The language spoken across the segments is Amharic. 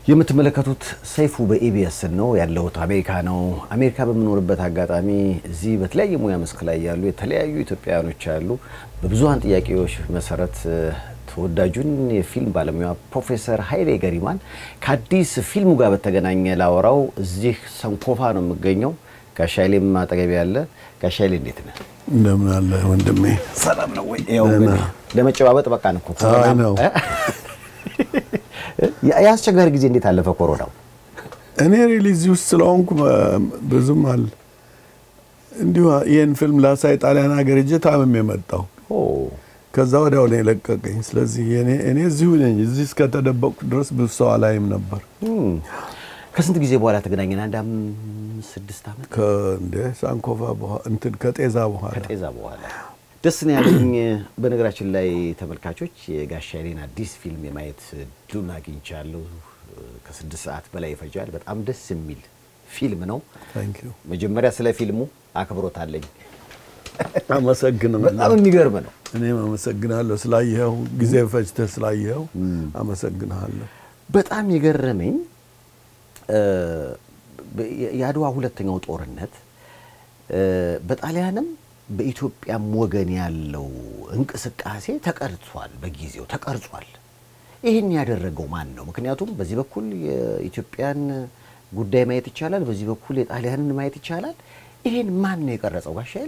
የምትመለከቱት ሰይፉ በኢቢኤስ ነው ያለሁት አሜሪካ ነው። አሜሪካ በምኖርበት አጋጣሚ እዚህ በተለያየ ሙያ መስክ ላይ ያሉ የተለያዩ ኢትዮጵያውያኖች አሉ። በብዙሀን ጥያቄዎች መሰረት ተወዳጁን የፊልም ባለሙያ ፕሮፌሰር ኃይሌ ገሪማን ከአዲስ ፊልሙ ጋር በተገናኘ ላወራው እዚህ ሰንኮፋ ነው የምገኘው። ጋሽ ኃይሌም አጠገቤ ያለ። ጋሽ ኃይሌ እንዴት ነህ? እንደምን አለ ወንድሜ? ሰላም ነው ወይ? ያው እንግዲህ ለመጨባበጥ በቃ ነው እኮ ኮሮና አይ ነው። የአስቸጋሪ ጊዜ እንዴት አለፈ ኮሮናው? እኔ ሪሊዝ ውስጥ ስለሆንኩ ብዙም አለ እንዲሁ ይህን ፊልም ላሳይ ጣሊያን ሀገር ሄጄ ታምሜ የመጣው ኦ ከዛ ወዲያው ነው የለቀቀኝ። ስለዚህ እኔ እኔ እዚሁ ነኝ። እዚህ እስከተደበቅኩ ድረስ ብዙ ሰው አላይም ነበር። እም። ከስንት ጊዜ በኋላ ተገናኘን? አንድ አምስት ስድስት ዓመት ከእንደ ሳንኮፋ በኋላ እንትን ከጤዛ በኋላ ከጤዛ በኋላ ደስ ነው ያለኝ። በነገራችን ላይ ተመልካቾች የጋሽ ኃይሌን አዲስ ፊልም የማየት እድሉን አግኝቻለሁ። ከስድስት ሰዓት በላይ ይፈጃል። በጣም ደስ የሚል ፊልም ነው። ታንክ ዩ መጀመሪያ ስለ ፊልሙ አክብሮት አለኝ። አመሰግናለሁ። በጣም የሚገርም ነው። እኔም አመሰግናለሁ ስላየኸው፣ ጊዜ ፈጅተህ ስላየኸው አመሰግናለሁ። በጣም የገረመኝ እ የአድዋ ሁለተኛው ጦርነት እ በጣሊያንም በኢትዮጵያም ወገን ያለው እንቅስቃሴ ተቀርጿል፣ በጊዜው ተቀርጿል። ይህን ያደረገው ማን ነው? ምክንያቱም በዚህ በኩል የኢትዮጵያን ጉዳይ ማየት ይቻላል፣ በዚህ በኩል የጣሊያንን ማየት ይቻላል። ይህን ማን ነው የቀረጸው? ጋሽ ኃይሌ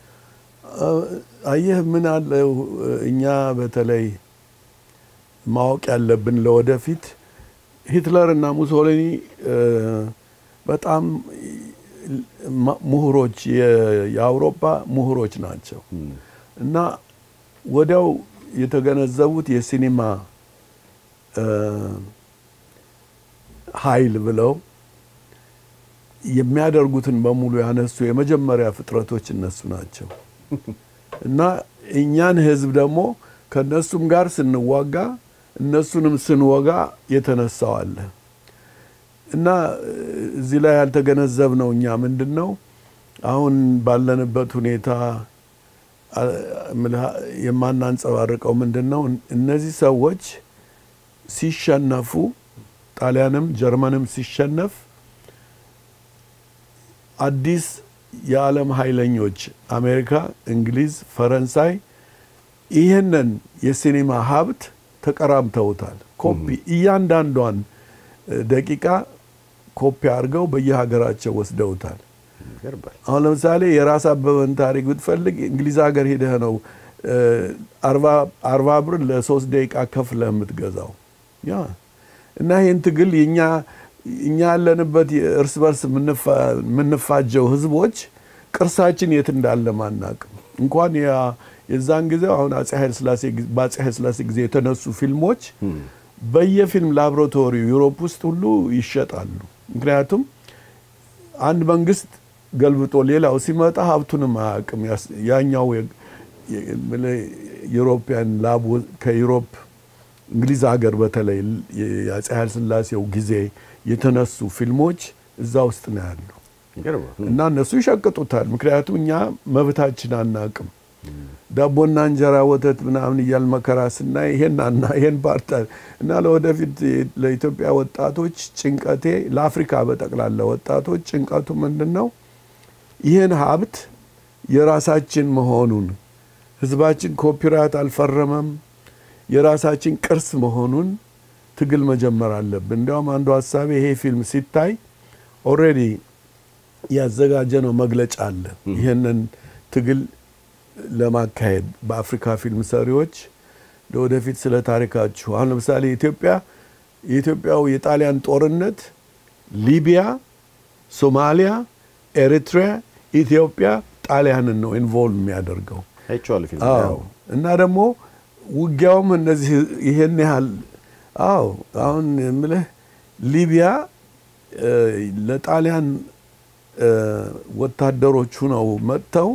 አየህ ምን አለው እኛ በተለይ ማወቅ ያለብን ለወደፊት ሂትለር እና ሙሶሊኒ እ በጣም ማ- ምሁሮች የ- የአውሮፓ ምሁሮች ናቸው እና ወዲያው የተገነዘቡት የሲኒማ እ ኃይል ብለው የሚያደርጉትን በሙሉ ያነሱ የመጀመሪያ ፍጥረቶች እነሱ ናቸው እና እኛን ህዝብ ደግሞ ከእነሱም ጋር ስንዋጋ እነሱንም ስንወጋ የተነሳው አለ እና እዚህ ላይ ያልተገነዘብነው እኛ ምንድን ነው አሁን ባለንበት ሁኔታ አ- እምልህ የማናንጸባርቀው ምንድን ነው እነዚህ ሰዎች ሲሸነፉ ጣሊያንም ጀርመንም ሲሸነፍ አዲስ የዓለም ኃይለኞች አሜሪካ፣ እንግሊዝ፣ ፈረንሳይ ይህንን የሲኒማ ሀብት ተቀራምተውታል። ኮፒ እያንዳንዷን እ፣ ደቂቃ ኮፒ አድርገው በየሀገራቸው ወስደውታል። ይገርማል። አሁን ለምሳሌ የራስ አበበን ታሪክ ብትፈልግ እንግሊዝ ሀገር ሂደህ ነው እ፣ አርባ- አርባ ብር ለሶስት ደቂቃ ከፍለህ የምትገዛው ያ እና ይህን ትግል የኛ እኛ ያለንበት እርስ በርስ የምንፋ- የምንፋጀው ህዝቦች ቅርሳችን የት እንዳለ ማናቅም እንኳን ያ- የዛን ጊዜ አሁን አጼ ኃይለሥላሴ ጊዜ- በአጼ ኃይለሥላሴ ጊዜ የተነሱ ፊልሞች በየፊልም ላቦራቶሪው ዩሮፕ ውስጥ ሁሉ ይሸጣሉ። ምክንያቱም አንድ መንግስት ገልብጦ ሌላው ሲመጣ ሀብቱንም አያውቅም። ያስ- ያኛው የ- የ- የምልህ ዩሮፒያን ላብ ወ- ከዩሮፕ እንግሊዝ ሀገር በተለይ የአጼ ኃይለሥላሴው ጊዜ የተነሱ ፊልሞች እዛ ውስጥ ነው ያሉ ይገርማል። እና እነሱ ይሸቅጡታል። ምክንያቱም እኛ መብታችን አናቅም። ዳቦና እንጀራ ወተት ምናምን እያል መከራ ስናይ ይሄን አና ይሄን ፓርታ እና ለወደፊት ለኢትዮጵያ ወጣቶች ጭንቀቴ ለአፍሪካ በጠቅላላ ወጣቶች ጭንቀቱ ምንድን ነው? ይህን ሀብት የራሳችን መሆኑን ህዝባችን ኮፒራይት አልፈረመም፣ የራሳችን ቅርስ መሆኑን ትግል መጀመር አለብን። እንዲያውም አንዱ ሀሳቤ ይሄ ፊልም ሲታይ ኦልሬዲ ያዘጋጀ ነው መግለጫ አለ። ይህንን ትግል ለማካሄድ በአፍሪካ ፊልም ሰሪዎች ለወደፊት ስለ ታሪካችሁ አሁን ለምሳሌ ኢትዮጵያ የኢትዮጵያው የጣሊያን ጦርነት ሊቢያ፣ ሶማሊያ፣ ኤሪትሪያ፣ ኢትዮጵያ ጣሊያንን ነው ኢንቮልቭ የሚያደርገው። አይቼዋለሁ ፊልም አዎ እና ደግሞ ውጊያውም እነዚህ ይሄን ያህል አዎ አሁን የምልህ ሊቢያ እ፣ ለጣሊያን እ፣ ወታደሮቹ ነው መጥተው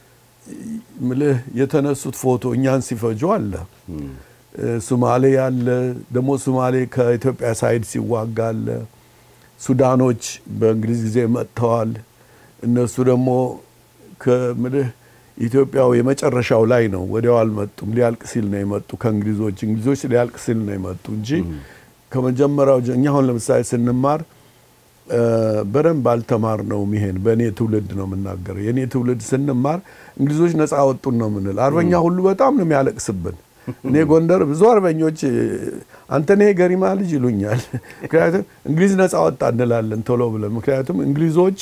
ምልህ የተነሱት ፎቶ እኛን ሲፈጁ አለ። እ፣ ሱማሌ አለ ደግሞ ሱማሌ ከኢትዮጵያ ሳይድ ሲዋጋ አለ። ሱዳኖች በእንግሊዝ ጊዜ መጥተዋል። እነሱ ደግሞ ከምልህ ኢትዮጵያው የመጨረሻው ላይ ነው። ወዲያው አልመጡም። ሊያልቅ ሲል ነው የመጡ ከእንግሊዞች። እንግሊዞች ሊያልቅ ሲል ነው የመጡ እንጂ ከመጀመሪያው ጀ- እኛ አሁን ለምሳሌ ስንማር እ፣ በደንብ አልተማርነውም። ይሄን በእኔ ትውልድ ነው የምናገረው። የእኔ ትውልድ ስንማር እንግሊዞች ነፃ ወጡን ነው የምንል። አርበኛ ሁሉ በጣም ነው የሚያለቅስብን። እኔ ጎንደር ብዙ አርበኞች እ፣ አንተ ነህ ገሪማ ልጅ ይሉኛል። ምክንያቱም እንግሊዝ ነፃ ወጣ እንላለን ቶሎ ብለን። ምክንያቱም እንግሊዞች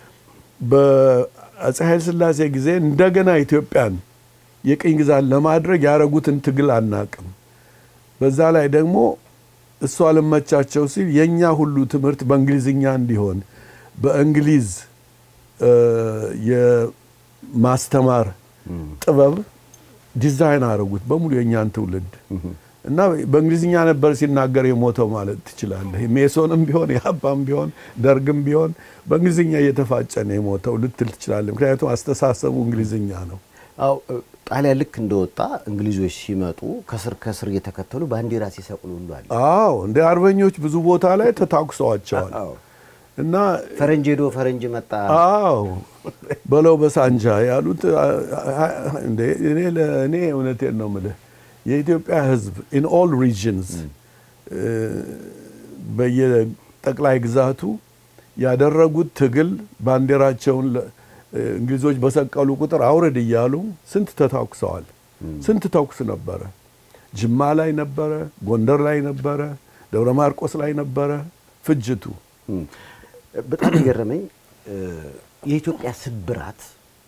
በአፄ ኃይለ ሥላሴ ጊዜ እንደገና ኢትዮጵያን የቅኝ ግዛት ለማድረግ ያደረጉትን ትግል አናቅም። በዛ ላይ ደግሞ እሱ አልመቻቸው ሲል የእኛ ሁሉ ትምህርት በእንግሊዝኛ እንዲሆን በእንግሊዝ እ፣ የማስተማር ጥበብ ዲዛይን አደረጉት በሙሉ የእኛን ትውልድ እና በእንግሊዝኛ ነበር ሲናገር የሞተው ማለት ትችላለህ። ሜሶንም ቢሆን የአባም ቢሆን ደርግም ቢሆን በእንግሊዝኛ እየተፋጨ ነው የሞተው ልትል ትችላለህ። ምክንያቱም አስተሳሰቡ እንግሊዝኛ ነው። አው ጣሊያን ልክ እንደወጣ እንግሊዞች ሲመጡ ከስር ከስር እየተከተሉ ባንዲራ ሲሰቅሉ ሁሉ አለ። አዎ እንደ አርበኞች ብዙ ቦታ ላይ ተታኩሰዋቸዋል አዎ። እና ፈረንጅ ሄዶ ፈረንጅ መጣ። አዎ በለው በሳንጃ ያሉት አ- አ- እንዴ እኔ ለ- እኔ እውነቴን ነው የምልህ የኢትዮጵያ ሕዝብ ኢን ኦል ሪጅንስ በየጠቅላይ ግዛቱ ያደረጉት ትግል ባንዲራቸውን ለ- እንግሊዞች በሰቀሉ ቁጥር አውርድ እያሉ ስንት ተታኩሰዋል። ስንት ተኩስ ነበረ። ጅማ ላይ ነበረ፣ ጎንደር ላይ ነበረ፣ ደብረ ማርቆስ ላይ ነበረ ፍጅቱ። እም፣ በጣም የገረመኝ እ፣ የኢትዮጵያ ስብራት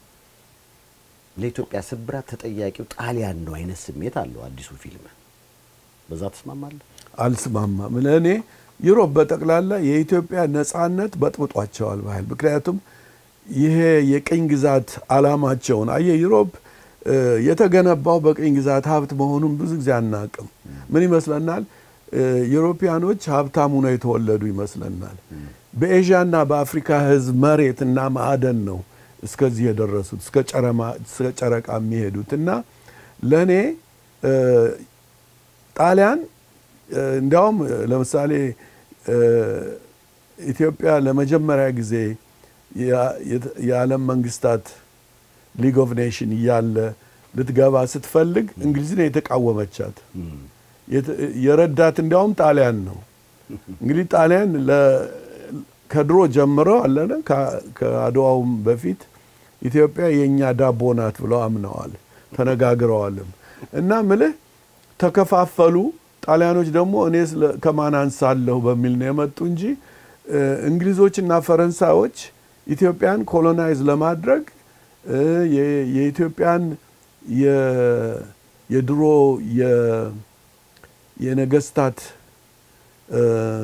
ለኢትዮጵያ ስብራት ተጠያቂው ጣሊያን ነው አይነት ስሜት አለው አዲሱ ፊልም። በዛ ተስማማለህ? አልስማማም። ለእኔ ዩሮፕ በጠቅላላ የኢትዮጵያ ነጻነት በጥብጧቸዋል ባህል ምክንያቱም ይሄ የቅኝ ግዛት አላማቸውን አየ ዩሮፕ እ፣ የተገነባው በቅኝ ግዛት ሀብት መሆኑን ብዙ ጊዜ አናቅም። ምን ይመስለናል? እ፣ ዩሮፒያኖች ሀብታም ሆነው የተወለዱ ይመስለናል። በኤዥያና በአፍሪካ ሕዝብ መሬት እና ማዕደን ነው እስከዚህ የደረሱት እስከ ጨረማ- እስከ ጨረቃ የሚሄዱት እና ለእኔ እ፣ ጣሊያን እ፣ እንዲያውም እ፣ ለምሳሌ እ፣ ኢትዮጵያ ለመጀመሪያ ጊዜ ያ- የት- የዓለም መንግስታት ሊግ ኦፍ ኔሽን እያለ ልትገባ ስትፈልግ እንግሊዝን የተቃወመቻት የት- የረዳት እንዲያውም ጣሊያን ነው። እንግዲህ ጣሊያን ለ- ከድሮ ጀምሮ አለነ ከ- ከአድዋውም በፊት ኢትዮጵያ የእኛ ዳቦ ናት ብለው አምነዋል፣ ተነጋግረዋልም እና ምልህ ተከፋፈሉ። ጣሊያኖች ደግሞ እኔ ስለ- ከማን አንሳለሁ በሚል ነው የመጡ እንጂ እ፣ እንግሊዞችና ፈረንሳዮች ኢትዮጵያን ኮሎናይዝ ለማድረግ እ፣ የ- የኢትዮጵያን የ- የድሮ የ- የነገስታት እ፣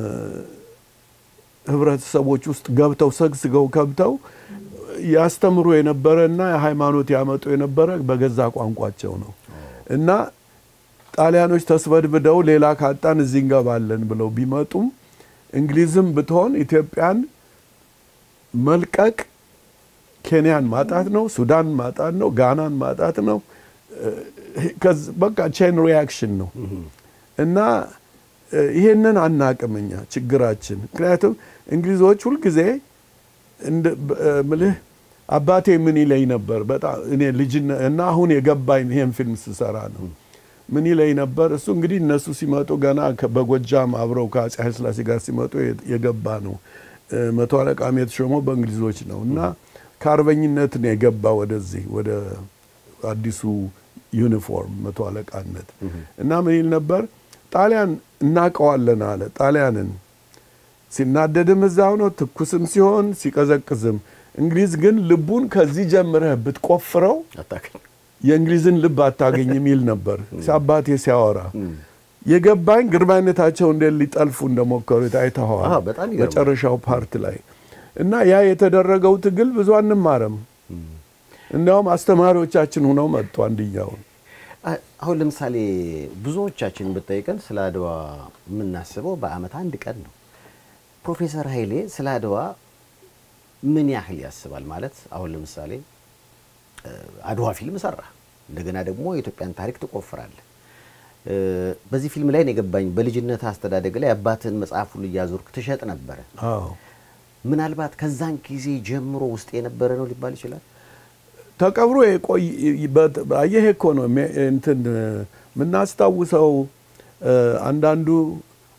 ህብረተሰቦች ውስጥ ገብተው ሰግስገው ከብተው ያስተምሩ የነበረ እና ሃይማኖት ያመጡ የነበረ በገዛ ቋንቋቸው ነው እና ጣሊያኖች ተስበድብደው ሌላ ካጣን እዚህ እንገባለን ብለው ቢመጡም እንግሊዝም ብትሆን ኢትዮጵያን መልቀቅ ኬንያን ማጣት ነው፣ ሱዳን ማጣት ነው፣ ጋናን ማጣት ነው። እ፣ ከዚ- በቃ ቼን ሪያክሽን ነው እና እ፣ ይሄንን አናቅም እኛ ችግራችን። ምክንያቱም እንግሊዞች ሁልጊዜ እንደ በ- እ፣ ምልህ አባቴ ምን ይለኝ ነበር በጣም እኔ ልጅነ እና አሁን የገባኝ ይሄን ፊልም ስሰራ ነው። ምን ይለኝ ነበር እሱ እንግዲህ እነሱ ሲመጡ ገና ከ- በጎጃም አብረው ከአፄ ኃይለሥላሴ ጋር ሲመጡ የ- የገባ ነው። እ፣ መቶ አለቃም የተሾመው በእንግሊዞች ነው እና ከአርበኝነት ነው የገባ ወደዚህ ወደ አዲሱ ዩኒፎርም መቶ አለቃነት እና ምን ይል ነበር ጣሊያን እናውቀዋለን አለ ጣሊያንን ሲናደድም እዛው ነው ትኩስም ሲሆን ሲቀዘቅዝም እንግሊዝ ግን ልቡን ከዚህ ጀምረህ ብትቆፍረው አታውቅም። የእንግሊዝን ልብ አታገኝም ይል ነበር አባቴ ሲያወራ የገባኝ ግርማዊነታቸው እንዴት ሊጠልፉ እንደሞከሩት አይተኸዋል አዎ፣ በጣም ይገርማል። መጨረሻው ፓርት ላይ እና ያ የተደረገው ትግል ብዙ አንማርም እንዲያውም አስተማሪዎቻችን ሁነው መጡ አንድያውን አ- አሁን ለምሳሌ ብዙዎቻችን ብጠይቀን ስለ አድዋ የምናስበው በአመት አንድ ቀን ነው። ፕሮፌሰር ኃይሌ ስለ አድዋ ምን ያህል ያስባል? ማለት አሁን ለምሳሌ እ፣ አድዋ ፊልም ሰራ፣ እንደገና ደግሞ የኢትዮጵያን ታሪክ ትቆፍራለህ። እ፣ በዚህ ፊልም ላይ ነው የገባኝ። በልጅነት አስተዳደግ ላይ አባትን መጽሐፍ ሁሉ እያዞርክ ትሸጥ ነበረ። አዎ ምናልባት ከዛን ጊዜ ጀምሮ ውስጥ የነበረ ነው ሊባል ይችላል። ተቀብሮ የቆይ በት- አየህ እኮ ነው ሜ- እንትን የምናስታውሰው እ፣ አንዳንዱ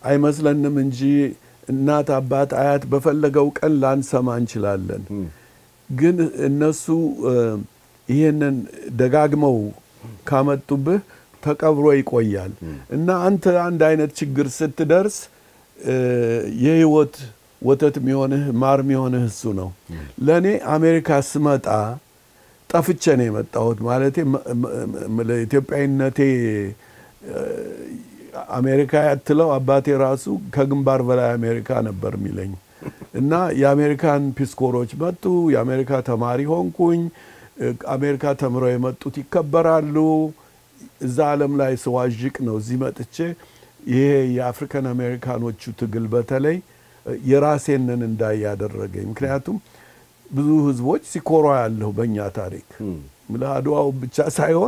አይመስለንም እንጂ እናት፣ አባት፣ አያት በፈለገው ቀን ላንሰማ እንችላለን። ግን እነሱ እ፣ ይሄንን ደጋግመው ካመጡብህ ተቀብሮ ይቆያል እና አንተ አንድ አይነት ችግር ስትደርስ እ፣ የህይወት ወተት የሚሆንህ ማር የሚሆንህ እሱ ነው። ለእኔ አሜሪካ ስመጣ ጠፍቼ ነው የመጣሁት። ማለቴ መ- መ- መ- ለኢትዮጵያዊነቴ እ፣ አሜሪካ ያትለው አባቴ ራሱ ከግንባር በላይ አሜሪካ ነበር የሚለኝ እና የአሜሪካን ፒስኮሮች መጡ። የአሜሪካ ተማሪ ሆንኩኝ። እ፣ አሜሪካ ተምረው የመጡት ይከበራሉ። እዛ ዓለም ላይ ስዋዥቅ ነው እዚህ መጥቼ ይሄ የአፍሪካን አሜሪካኖቹ ትግል በተለይ እ፣ የራሴንን እንዳይ ያደረገኝ ምክንያቱም ብዙ ህዝቦች ሲኮሯ ያለሁ በእኛ ታሪክ ምልህ አድዋው ብቻ ሳይሆን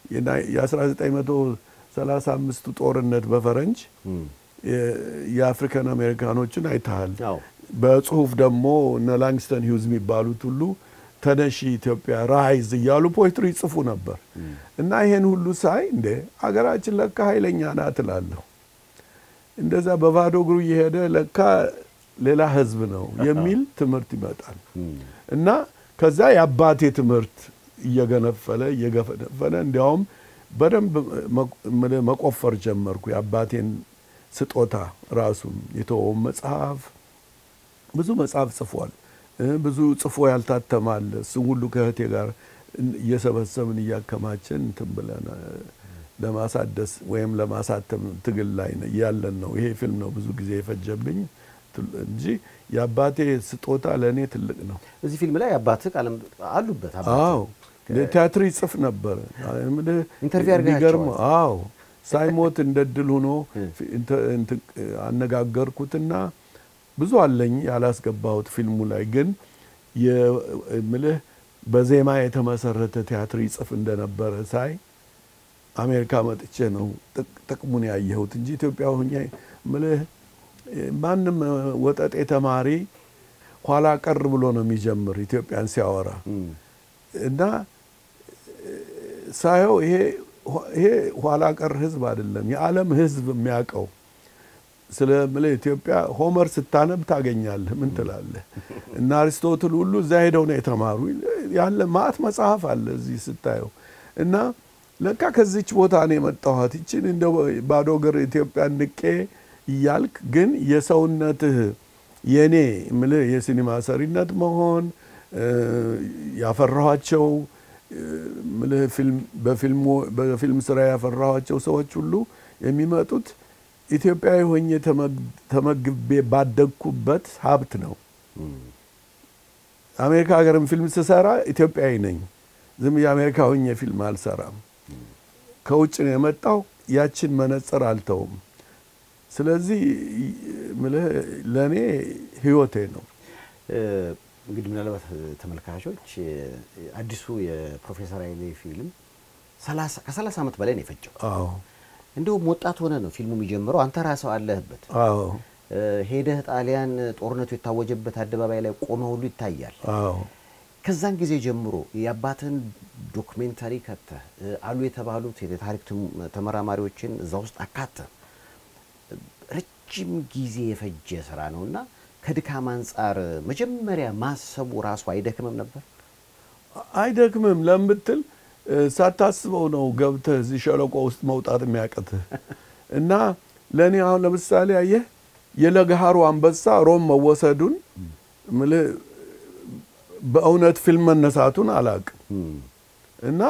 የ1935ቱ ጦርነት በፈረንጅ የ- የአፍሪካን አሜሪካኖችን አይተሃል። አዎ። በጽሁፍ ደግሞ እነ ላንግስተን ሂውዝ የሚባሉት ሁሉ ተነሺ ኢትዮጵያ ራይዝ እያሉ ፖይትሪ ይጽፉ ነበር እና ይሄን ሁሉ ሳይ እንዴ አገራችን ለካ ኃይለኛ ናት እላለሁ። እንደዛ በባዶ እግሩ እየሄደ ለካ ሌላ ህዝብ ነው የሚል ትምህርት ይመጣል እና ከዛ የአባቴ ትምህርት እየገነፈለ እየገፈነፈለ እንዲያውም በደንብ መ- መቆፈር ጀመርኩ። የአባቴን ስጦታ ራሱን የተወውን መጽሐፍ ብዙ መጽሐፍ ጽፏል። እ ብዙ ጽፎ ያልታተማል። እሱም ሁሉ ከእህቴ ጋር እየሰበሰብን እያከማችን እንትን ብለን እ ለማሳደስ ወይም ለማሳተም ትግል ላይ ነ- ያለን ነው። ይሄ ፊልም ነው ብዙ ጊዜ የፈጀብኝ ትል- እንጂ የአባቴ ስጦታ ለእኔ ትልቅ ነው። እዚህ ፊልም ላይ አባትህ ቃለም አሉበት። አባትህ። አዎ ቲያትር ይጽፍ ነበር። እምልህ ኢንተርቪው አድርገሃቸዋል? የሚገርም አዎ ሳይሞት እንደ ድል ሆኖ እንተ- እንትን አነጋገርኩትና ብዙ አለኝ ያላስገባሁት ፊልሙ ላይ ግን የምልህ በዜማ የተመሰረተ ቲያትር ይጽፍ እንደነበረ ሳይ አሜሪካ መጥቼ ነው ጥቅ- ጥቅሙን ያየሁት እንጂ ኢትዮጵያ ሆኜ ምልህ ማንም ወጠጤ ተማሪ ኋላ ቀር ብሎ ነው የሚጀምር ኢትዮጵያን ሲያወራ እም፣ እና ሳየው ይሄ ይሄ ኋላ ቀር ህዝብ አይደለም፣ የዓለም ህዝብ የሚያውቀው ስለ ምልህ ኢትዮጵያ ሆመር ስታነብ ታገኛለህ። ምን ትላለህ? እና አሪስቶትል ሁሉ እዛ ሄደው ነው የተማሩ ያለ ማአት መጽሐፍ አለ እዚህ ስታየው እና ለካ ከዚች ቦታ ነው የመጣኋት ይችን እንደ ባዶ እግር ኢትዮጵያ ንቄ እያልክ ግን የሰውነትህ የኔ ምልህ የሲኒማ ሰሪነት መሆን እ፣ ያፈራኋቸው እ፣ ምልህ ፊልም በፊልሙ በፊልም ስራ ያፈራኋቸው ሰዎች ሁሉ የሚመጡት ኢትዮጵያዊ ሆኜ ተመግ- ተመግቤ ባደግኩበት ሀብት ነው። አሜሪካ ሀገርም ፊልም ስሰራ ኢትዮጵያዊ ነኝ። ዝም የአሜሪካ ሆኜ ፊልም አልሰራም። ከውጭ ነው የመጣው። ያችን መነጽር አልተውም። ስለዚህ ምልህ ለእኔ ህይወቴ ነው። እ፣ እንግዲህ ምናልባት ተመልካቾች እ፣ አዲሱ የፕሮፌሰር ኃይሌ ፊልም ሰላሳ- ከሰላሳ ዓመት በላይ ነው የፈጀው። አዎ እንደውም ወጣት ሆነ ነው ፊልሙ የሚጀምረው። አንተ ራስህ አለህበት። አዎ እ፣ ሄደህ ጣሊያን ጦርነቱ የታወጀበት አደባባይ ላይ ቆመ ሁሉ ይታያል። አዎ ከዛን ጊዜ ጀምሮ የአባትን ዶክሜንታሪ ከተህ እ፣ አሉ የተባሉት የታሪክ ትም- ተመራማሪዎችን እዛ ውስጥ አካተህ ረጅም ጊዜ የፈጀ ስራ ነው እና ከድካም አንጻር መጀመሪያ ማሰቡ ራሱ አይደክምም ነበር? አይደክምም ለምትል እ፣ ሳታስበው ነው ገብተህ እዚህ ሸለቆ ውስጥ መውጣት የሚያቅትህ እና ለእኔ አሁን ለምሳሌ አየህ የለገሃሩ አንበሳ ሮም መወሰዱን ምልህ በእውነት ፊልም መነሳቱን አላቅም እና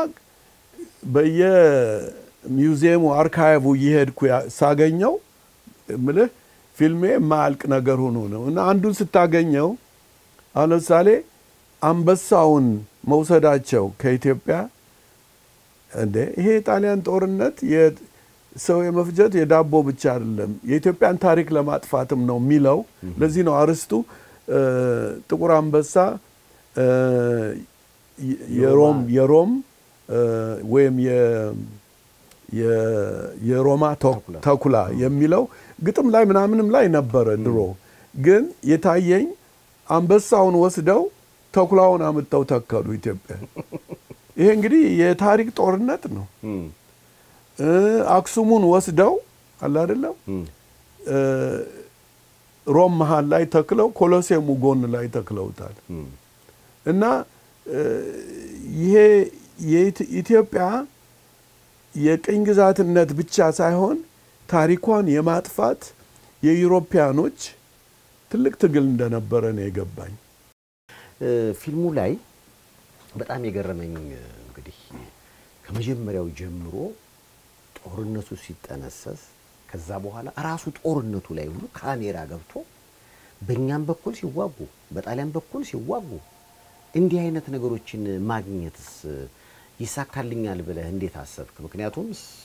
በየሚውዚየሙ አርካይቡ እየሄድኩ ያ- ሳገኘው ምልህ ፊልሜ የማያልቅ ነገር ሆኖ ነው እና አንዱን ስታገኘው አሁን ለምሳሌ አንበሳውን መውሰዳቸው ከኢትዮጵያ እንዴ ይሄ የጣሊያን ጦርነት የ- ሰው የመፍጀት የዳቦ ብቻ አይደለም የኢትዮጵያን ታሪክ ለማጥፋትም ነው የሚለው። ለዚህ ነው አርስቱ እ፣ ጥቁር አንበሳ እ፣ የ- የሮም የሮም እ፣ ወይም የ- የ- የሮማ ተ- ተኩላ። ተኩላ የሚለው ግጥም ላይ ምናምንም ላይ ነበረ ድሮ። ግን የታየኝ አንበሳውን ወስደው ተኩላውን አምጥተው ተከሉ ኢትዮጵያ። ይሄ እንግዲህ የታሪክ ጦርነት ነው። እ፣ አክሱሙን ወስደው አለ አይደለም ሮም መሀል ላይ ተክለው ኮሎሴሙ ጎን ላይ ተክለውታል። እና ይሄ የኢትዮጵያ የቅኝ ግዛትነት ብቻ ሳይሆን ታሪኳን የማጥፋት የዩሮፒያኖች ትልቅ ትግል እንደነበረ ነው የገባኝ። ፊልሙ ላይ በጣም የገረመኝ እንግዲህ ከመጀመሪያው ጀምሮ ጦርነቱ ሲጠነሰስ ከዛ በኋላ ራሱ ጦርነቱ ላይ ሁሉ ካሜራ ገብቶ በእኛም በኩል ሲዋጉ፣ በጣሊያን በኩል ሲዋጉ እንዲህ አይነት ነገሮችን ማግኘትስ ይሳካልኛል ብለህ እንዴት አሰብክ? ምክንያቱም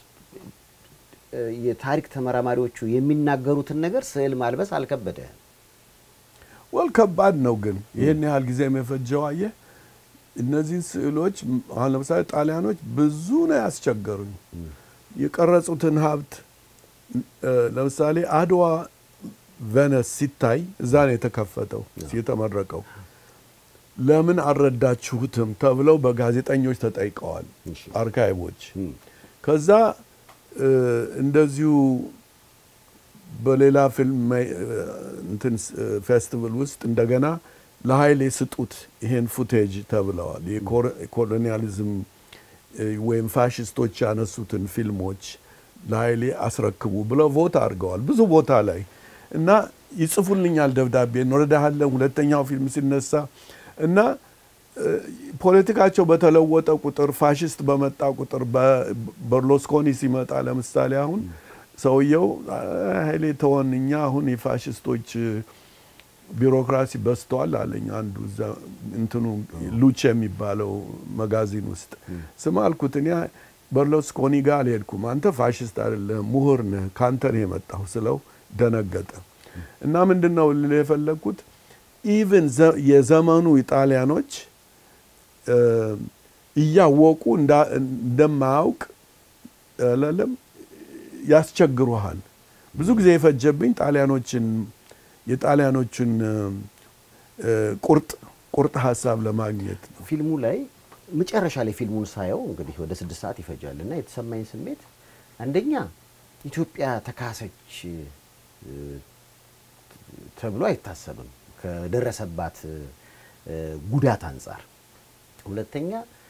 የታሪክ ተመራማሪዎቹ የሚናገሩትን ነገር ስዕል ማልበስ አልከበደህም። ወል ከባድ ነው ግን ይህን ያህል ጊዜ የፈጀው አየህ። እነዚህን ስዕሎች አሁን ለምሳሌ ጣሊያኖች ብዙ ነው ያስቸገሩኝ። የቀረጹትን ሀብት ለምሳሌ አድዋ ቬነስ ሲታይ እዛ ነው የተከፈተው የተመረቀው። ለምን አልረዳችሁትም ተብለው በጋዜጠኞች ተጠይቀዋል አርካይቦች። ከዛ እንደዚሁ በሌላ ፊልም እንትን ፌስቲቫል ውስጥ እንደገና ለኃይሌ ስጡት ይሄን ፉቴጅ ተብለዋል። የኮሎኒያሊዝም ወይም ፋሽስቶች ያነሱትን ፊልሞች ለኃይሌ አስረክቡ ብለው ቮት አድርገዋል ብዙ ቦታ ላይ እና ይጽፉልኛል ደብዳቤ እንረዳሃለን ሁለተኛው ፊልም ሲነሳ እና ፖለቲካቸው በተለወጠ ቁጥር ፋሽስት በመጣ ቁጥር በርሎስኮኒ ሲመጣ ለምሳሌ አሁን ሰውየው ኃይሌ ተወን፣ እኛ አሁን የፋሽስቶች ቢሮክራሲ በዝተዋል አለኝ። አንዱ እንትኑ ሉቼ የሚባለው መጋዚን ውስጥ ስም አልኩት። እኔ በርሎስኮኒ ጋር አልሄድኩም። አንተ ፋሽስት አይደለም ምሁር ነህ፣ ከአንተ ነው የመጣሁ ስለው ደነገጠ። እና ምንድን ነው ልል የፈለግኩት ኢቭን የዘመኑ ኢጣሊያኖች እያወቁ እንደማያውቅ ለም ያስቸግሩሃል። ብዙ ጊዜ የፈጀብኝ ጣሊያኖችን የጣሊያኖችን ቁርጥ ቁርጥ ሀሳብ ለማግኘት ነው። ፊልሙ ላይ መጨረሻ ላይ ፊልሙን ሳየው እንግዲህ ወደ ስድስት ሰዓት ይፈጃል እና የተሰማኝ ስሜት አንደኛ ኢትዮጵያ ተካሰች ተብሎ አይታሰብም ከደረሰባት ጉዳት አንጻር። ሁለተኛ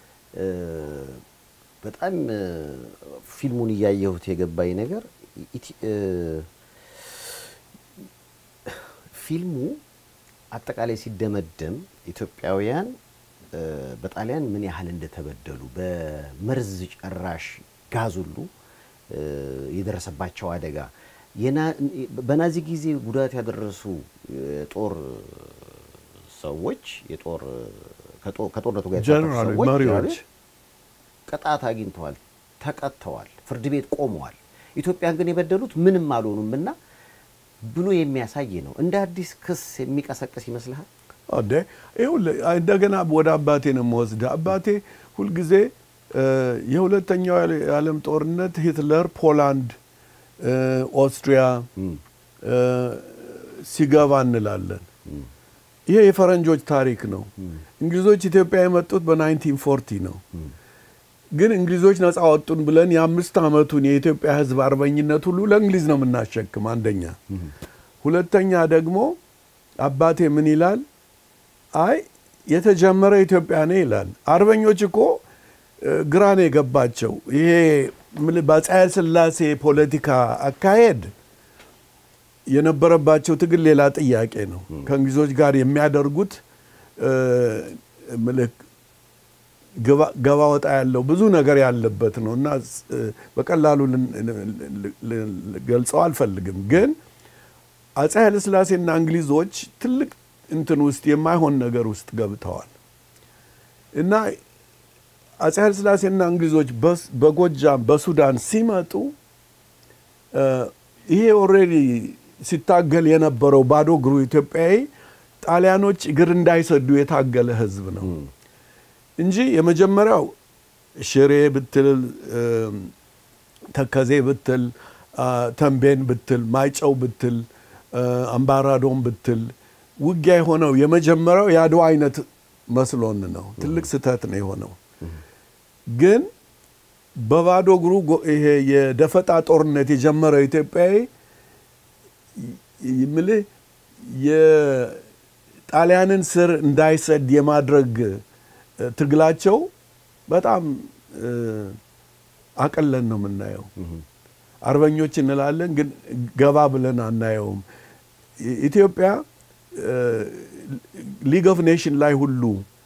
በጣም ፊልሙን እያየሁት የገባኝ ነገር ፊልሙ አጠቃላይ ሲደመደም ኢትዮጵያውያን በጣሊያን ምን ያህል እንደተበደሉ በመርዝ ጨራሽ ጋዝ ሁሉ የደረሰባቸው አደጋ በናዚ ጊዜ ጉዳት ያደረሱ የጦር ሰዎች የጦር ከጦርነቱ ጋር ጀነራል መሪዎች ቅጣት አግኝተዋል፣ ተቀጥተዋል፣ ፍርድ ቤት ቆመዋል። ኢትዮጵያን ግን የበደሉት ምንም አልሆኑም እና ብሎ የሚያሳይ ነው። እንደ አዲስ ክስ የሚቀሰቅስ ይመስልሃል? አደ ይኸውልህ እንደገና ወደ አባቴ ነው የምወስድህ። አባቴ ሁልጊዜ የሁለተኛው የዓለም ጦርነት ሂትለር ፖላንድ፣ ኦስትሪያ ሲገባ እንላለን። ይሄ የፈረንጆች ታሪክ ነው። እንግሊዞች ኢትዮጵያ የመጡት በ1940 ነው። ግን እንግሊዞች ነፃ ወጡን ብለን የአምስት ዓመቱን የኢትዮጵያ ሕዝብ አርበኝነት ሁሉ ለእንግሊዝ ነው የምናሸክም። አንደኛ። ሁለተኛ ደግሞ አባቴ ምን ይላል? አይ የተጀመረ ኢትዮጵያ ነው ይላል። አርበኞች እኮ ግራ ነው የገባቸው። ይሄ በአፄ ኃይለ ሥላሴ ፖለቲካ አካሄድ የነበረባቸው ትግል ሌላ ጥያቄ ነው። ከእንግሊዞች ጋር የሚያደርጉት ገባ ወጣ ያለው ብዙ ነገር ያለበት ነው እና በቀላሉ ገልጸው አልፈልግም። ግን አፄ ኃይለሥላሴና እንግሊዞች ትልቅ እንትን ውስጥ የማይሆን ነገር ውስጥ ገብተዋል እና አፄ ኃይለሥላሴና እንግሊዞች በጎጃም በሱዳን ሲመጡ ይሄ ኦልሬዲ ሲታገል የነበረው ባዶ እግሩ ኢትዮጵያዊ ጣሊያኖች እግር እንዳይሰዱ የታገለ ሕዝብ ነው እንጂ የመጀመሪያው ሽሬ ብትል፣ ተከዜ ብትል፣ ተንቤን ብትል፣ ማይጨው ብትል፣ አምባራዶም ብትል ውጊያ የሆነው የመጀመሪያው የአድዋ አይነት መስሎን ነው። ትልቅ ስህተት ነው የሆነው። ግን በባዶ እግሩ ይሄ የደፈጣ ጦርነት የጀመረው ኢትዮጵያዊ ምልህ የጣሊያንን ስር እንዳይሰድ የማድረግ ትግላቸው በጣም አቀለን ነው የምናየው። አርበኞች እንላለን፣ ግን ገባ ብለን አናየውም። ኢትዮጵያ ሊግ ኦፍ ኔሽን ላይ ሁሉ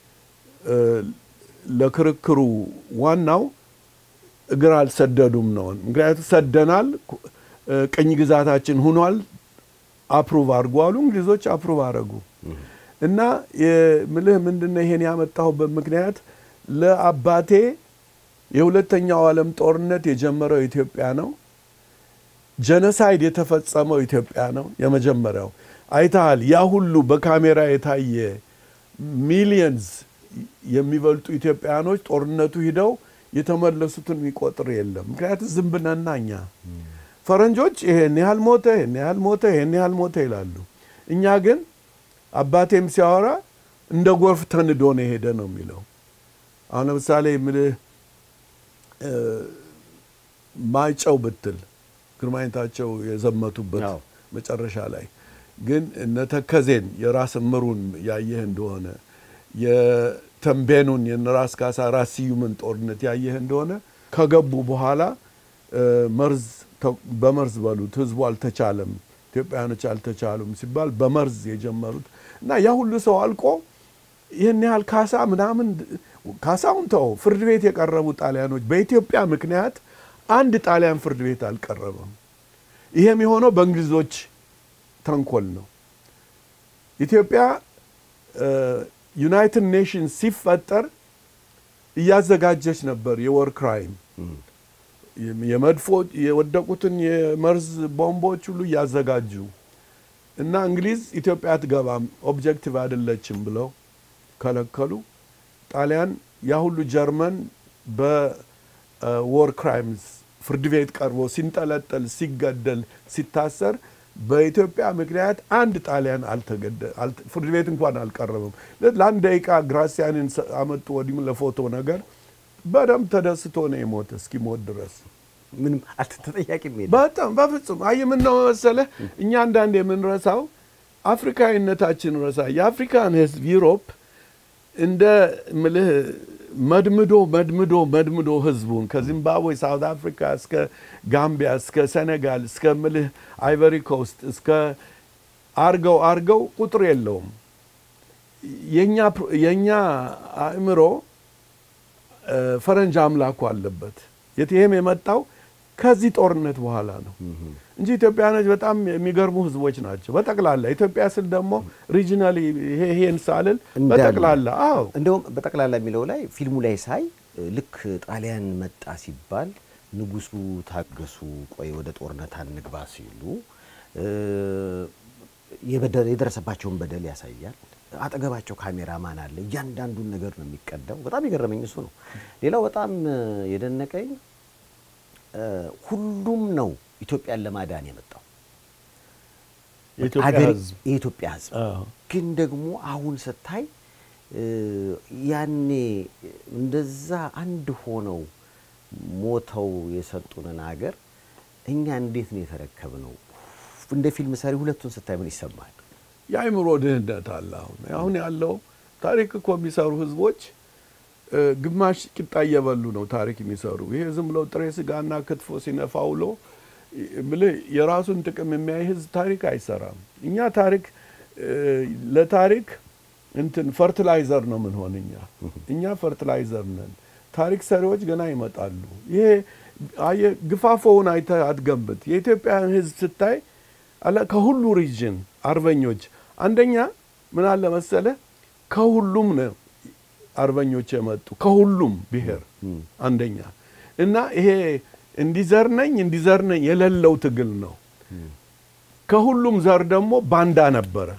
ለክርክሩ ዋናው እግር አልሰደዱም ነው። ምክንያቱም ሰደናል፣ ቅኝ ግዛታችን ሁኗል፣ አፕሩቭ አድርጉ አሉ። እንግሊዞች አፕሩቭ አደረጉ እና ምልህ ምንድነው ይሄን ያመጣሁበት ምክንያት ለአባቴ የሁለተኛው ዓለም ጦርነት የጀመረው ኢትዮጵያ ነው። ጀኖሳይድ የተፈጸመው ኢትዮጵያ ነው። የመጀመሪያው አይተሃል። ያ ሁሉ በካሜራ የታየ ሚሊየንስ የሚበልጡ ኢትዮጵያኖች ጦርነቱ ሂደው የተመለሱትን የሚቆጥር የለም። ምክንያቱም ዝም ብለና እኛ ፈረንጆች ይሄን ያህል ሞተ፣ ይሄን ያህል ሞተ፣ ይሄን ያህል ሞተ ይላሉ። እኛ ግን አባቴም ሲያወራ እንደ ጎርፍ ተንዶ ነው የሄደ ነው የሚለው። አሁን ለምሳሌ የምልህ ማይጨው ብትል ግርማዊነታቸው የዘመቱበት መጨረሻ ላይ ግን እነ ተከዜን የራስ እምሩን ያየህ እንደሆነ የተንቤኑን የራስ ካሳ ራስ ስዩምን ጦርነት ያየህ እንደሆነ ከገቡ በኋላ መርዝ በመርዝ በሉት ህዝቡ አልተቻለም፣ ኢትዮጵያውያኖች አልተቻሉም ሲባል በመርዝ የጀመሩት እና ያ ሁሉ ሰው አልቆ ይህን ያህል ካሳ ምናምን ካሳውን ተው ፍርድ ቤት የቀረቡ ጣሊያኖች በኢትዮጵያ ምክንያት አንድ ጣሊያን ፍርድ ቤት አልቀረበም። ይሄም የሆነው በእንግሊዞች ተንኮል ነው። ኢትዮጵያ ዩናይትድ ኔሽንስ ሲፈጠር እያዘጋጀች ነበር የወር ክራይም የመድፎ የወደቁትን የመርዝ ቦምቦች ሁሉ እያዘጋጁ እና እንግሊዝ ኢትዮጵያ አትገባም ኦብጀክቲቭ አይደለችም ብለው ከለከሉ። ጣሊያን ያ ሁሉ ጀርመን በዎር ክራይምስ ፍርድ ቤት ቀርቦ ሲንጠለጠል፣ ሲገደል፣ ሲታሰር በኢትዮጵያ ምክንያት አንድ ጣሊያን ፍርድ ቤት እንኳን አልቀረበም። ለአንድ ደቂቃ ግራሲያንን አመጡ ወዲም ለፎቶ ነገር በደንብ ተደስቶ ነው የሞተ እስኪሞት ድረስ ምንም አልተጠያቂም የለም። በጣም በፍጹም አይ ምን ነው መሰለህ እኛ አንዳንድ የምንረሳው አፍሪካዊነታችን ረሳ የአፍሪካን ህዝብ ዩሮፕ እንደ ምልህ መድምዶ መድምዶ መድምዶ ህዝቡን ከዚምባብዌ ሳውት አፍሪካ እስከ ጋምቢያ እስከ ሴኔጋል እስከ ምልህ አይቨሪ ኮስት እስከ አርገው አርገው ቁጥር የለውም። የእኛ አእምሮ ፈረንጅ አምላኩ አለበት። ይህም የመጣው ከዚህ ጦርነት በኋላ ነው እንጂ ኢትዮጵያኖች በጣም የሚገርሙ ህዝቦች ናቸው። በጠቅላላ ኢትዮጵያ ስል ደግሞ ሪጂናሊ ይሄን ሳልል በጠቅላላ አዎ፣ እንደውም በጠቅላላ የሚለው ላይ ፊልሙ ላይ ሳይ ልክ ጣሊያን መጣ ሲባል ንጉሱ ታገሱ፣ ቆይ ወደ ጦርነት አንግባ ሲሉ የደረሰባቸውን በደል ያሳያል። አጠገባቸው ካሜራማን አለ። እያንዳንዱን ነገር ነው የሚቀዳው። በጣም የገረመኝ እሱ ነው። ሌላው በጣም የደነቀኝ ሁሉም ነው ኢትዮጵያን ለማዳን የመጣው የኢትዮጵያ ህዝብ ግን ደግሞ አሁን ስታይ ያኔ እንደዛ አንድ ሆነው ሞተው የሰጡንን ሀገር እኛ እንዴት ነው የተረከብነው? እንደ ፊልም ሰሪ ሁለቱን ስታይ ምን ይሰማል? የአእምሮ ድህነት አለ። አሁን አሁን ያለው ታሪክ እኮ የሚሰሩ ህዝቦች ግማሽ ቂጣ እየበሉ ነው ታሪክ የሚሰሩ። ይሄ ዝም ብለው ጥሬ ስጋና ክትፎ ሲነፋ ውሎ ብልህ የራሱን ጥቅም የሚያይ ህዝብ ታሪክ አይሰራም። እኛ ታሪክ ለታሪክ እንትን ፈርቲላይዘር ነው ምን ሆን እኛ እኛ ፈርቲላይዘር ነን። ታሪክ ሰሪዎች ገና ይመጣሉ። ይሄ አየህ ግፋፎውን አይተህ አትገምት። የኢትዮጵያን ህዝብ ስታይ ከሁሉ ሪጅን አርበኞች አንደኛ ምን አለ መሰለህ ከሁሉም ነው አርበኞች የመጡ ከሁሉም ብሔር አንደኛ እና ይሄ እንዲዘር ነኝ እንዲዘር ነኝ የሌለው ትግል ነው። ከሁሉም ዘር ደግሞ ባንዳ ነበረ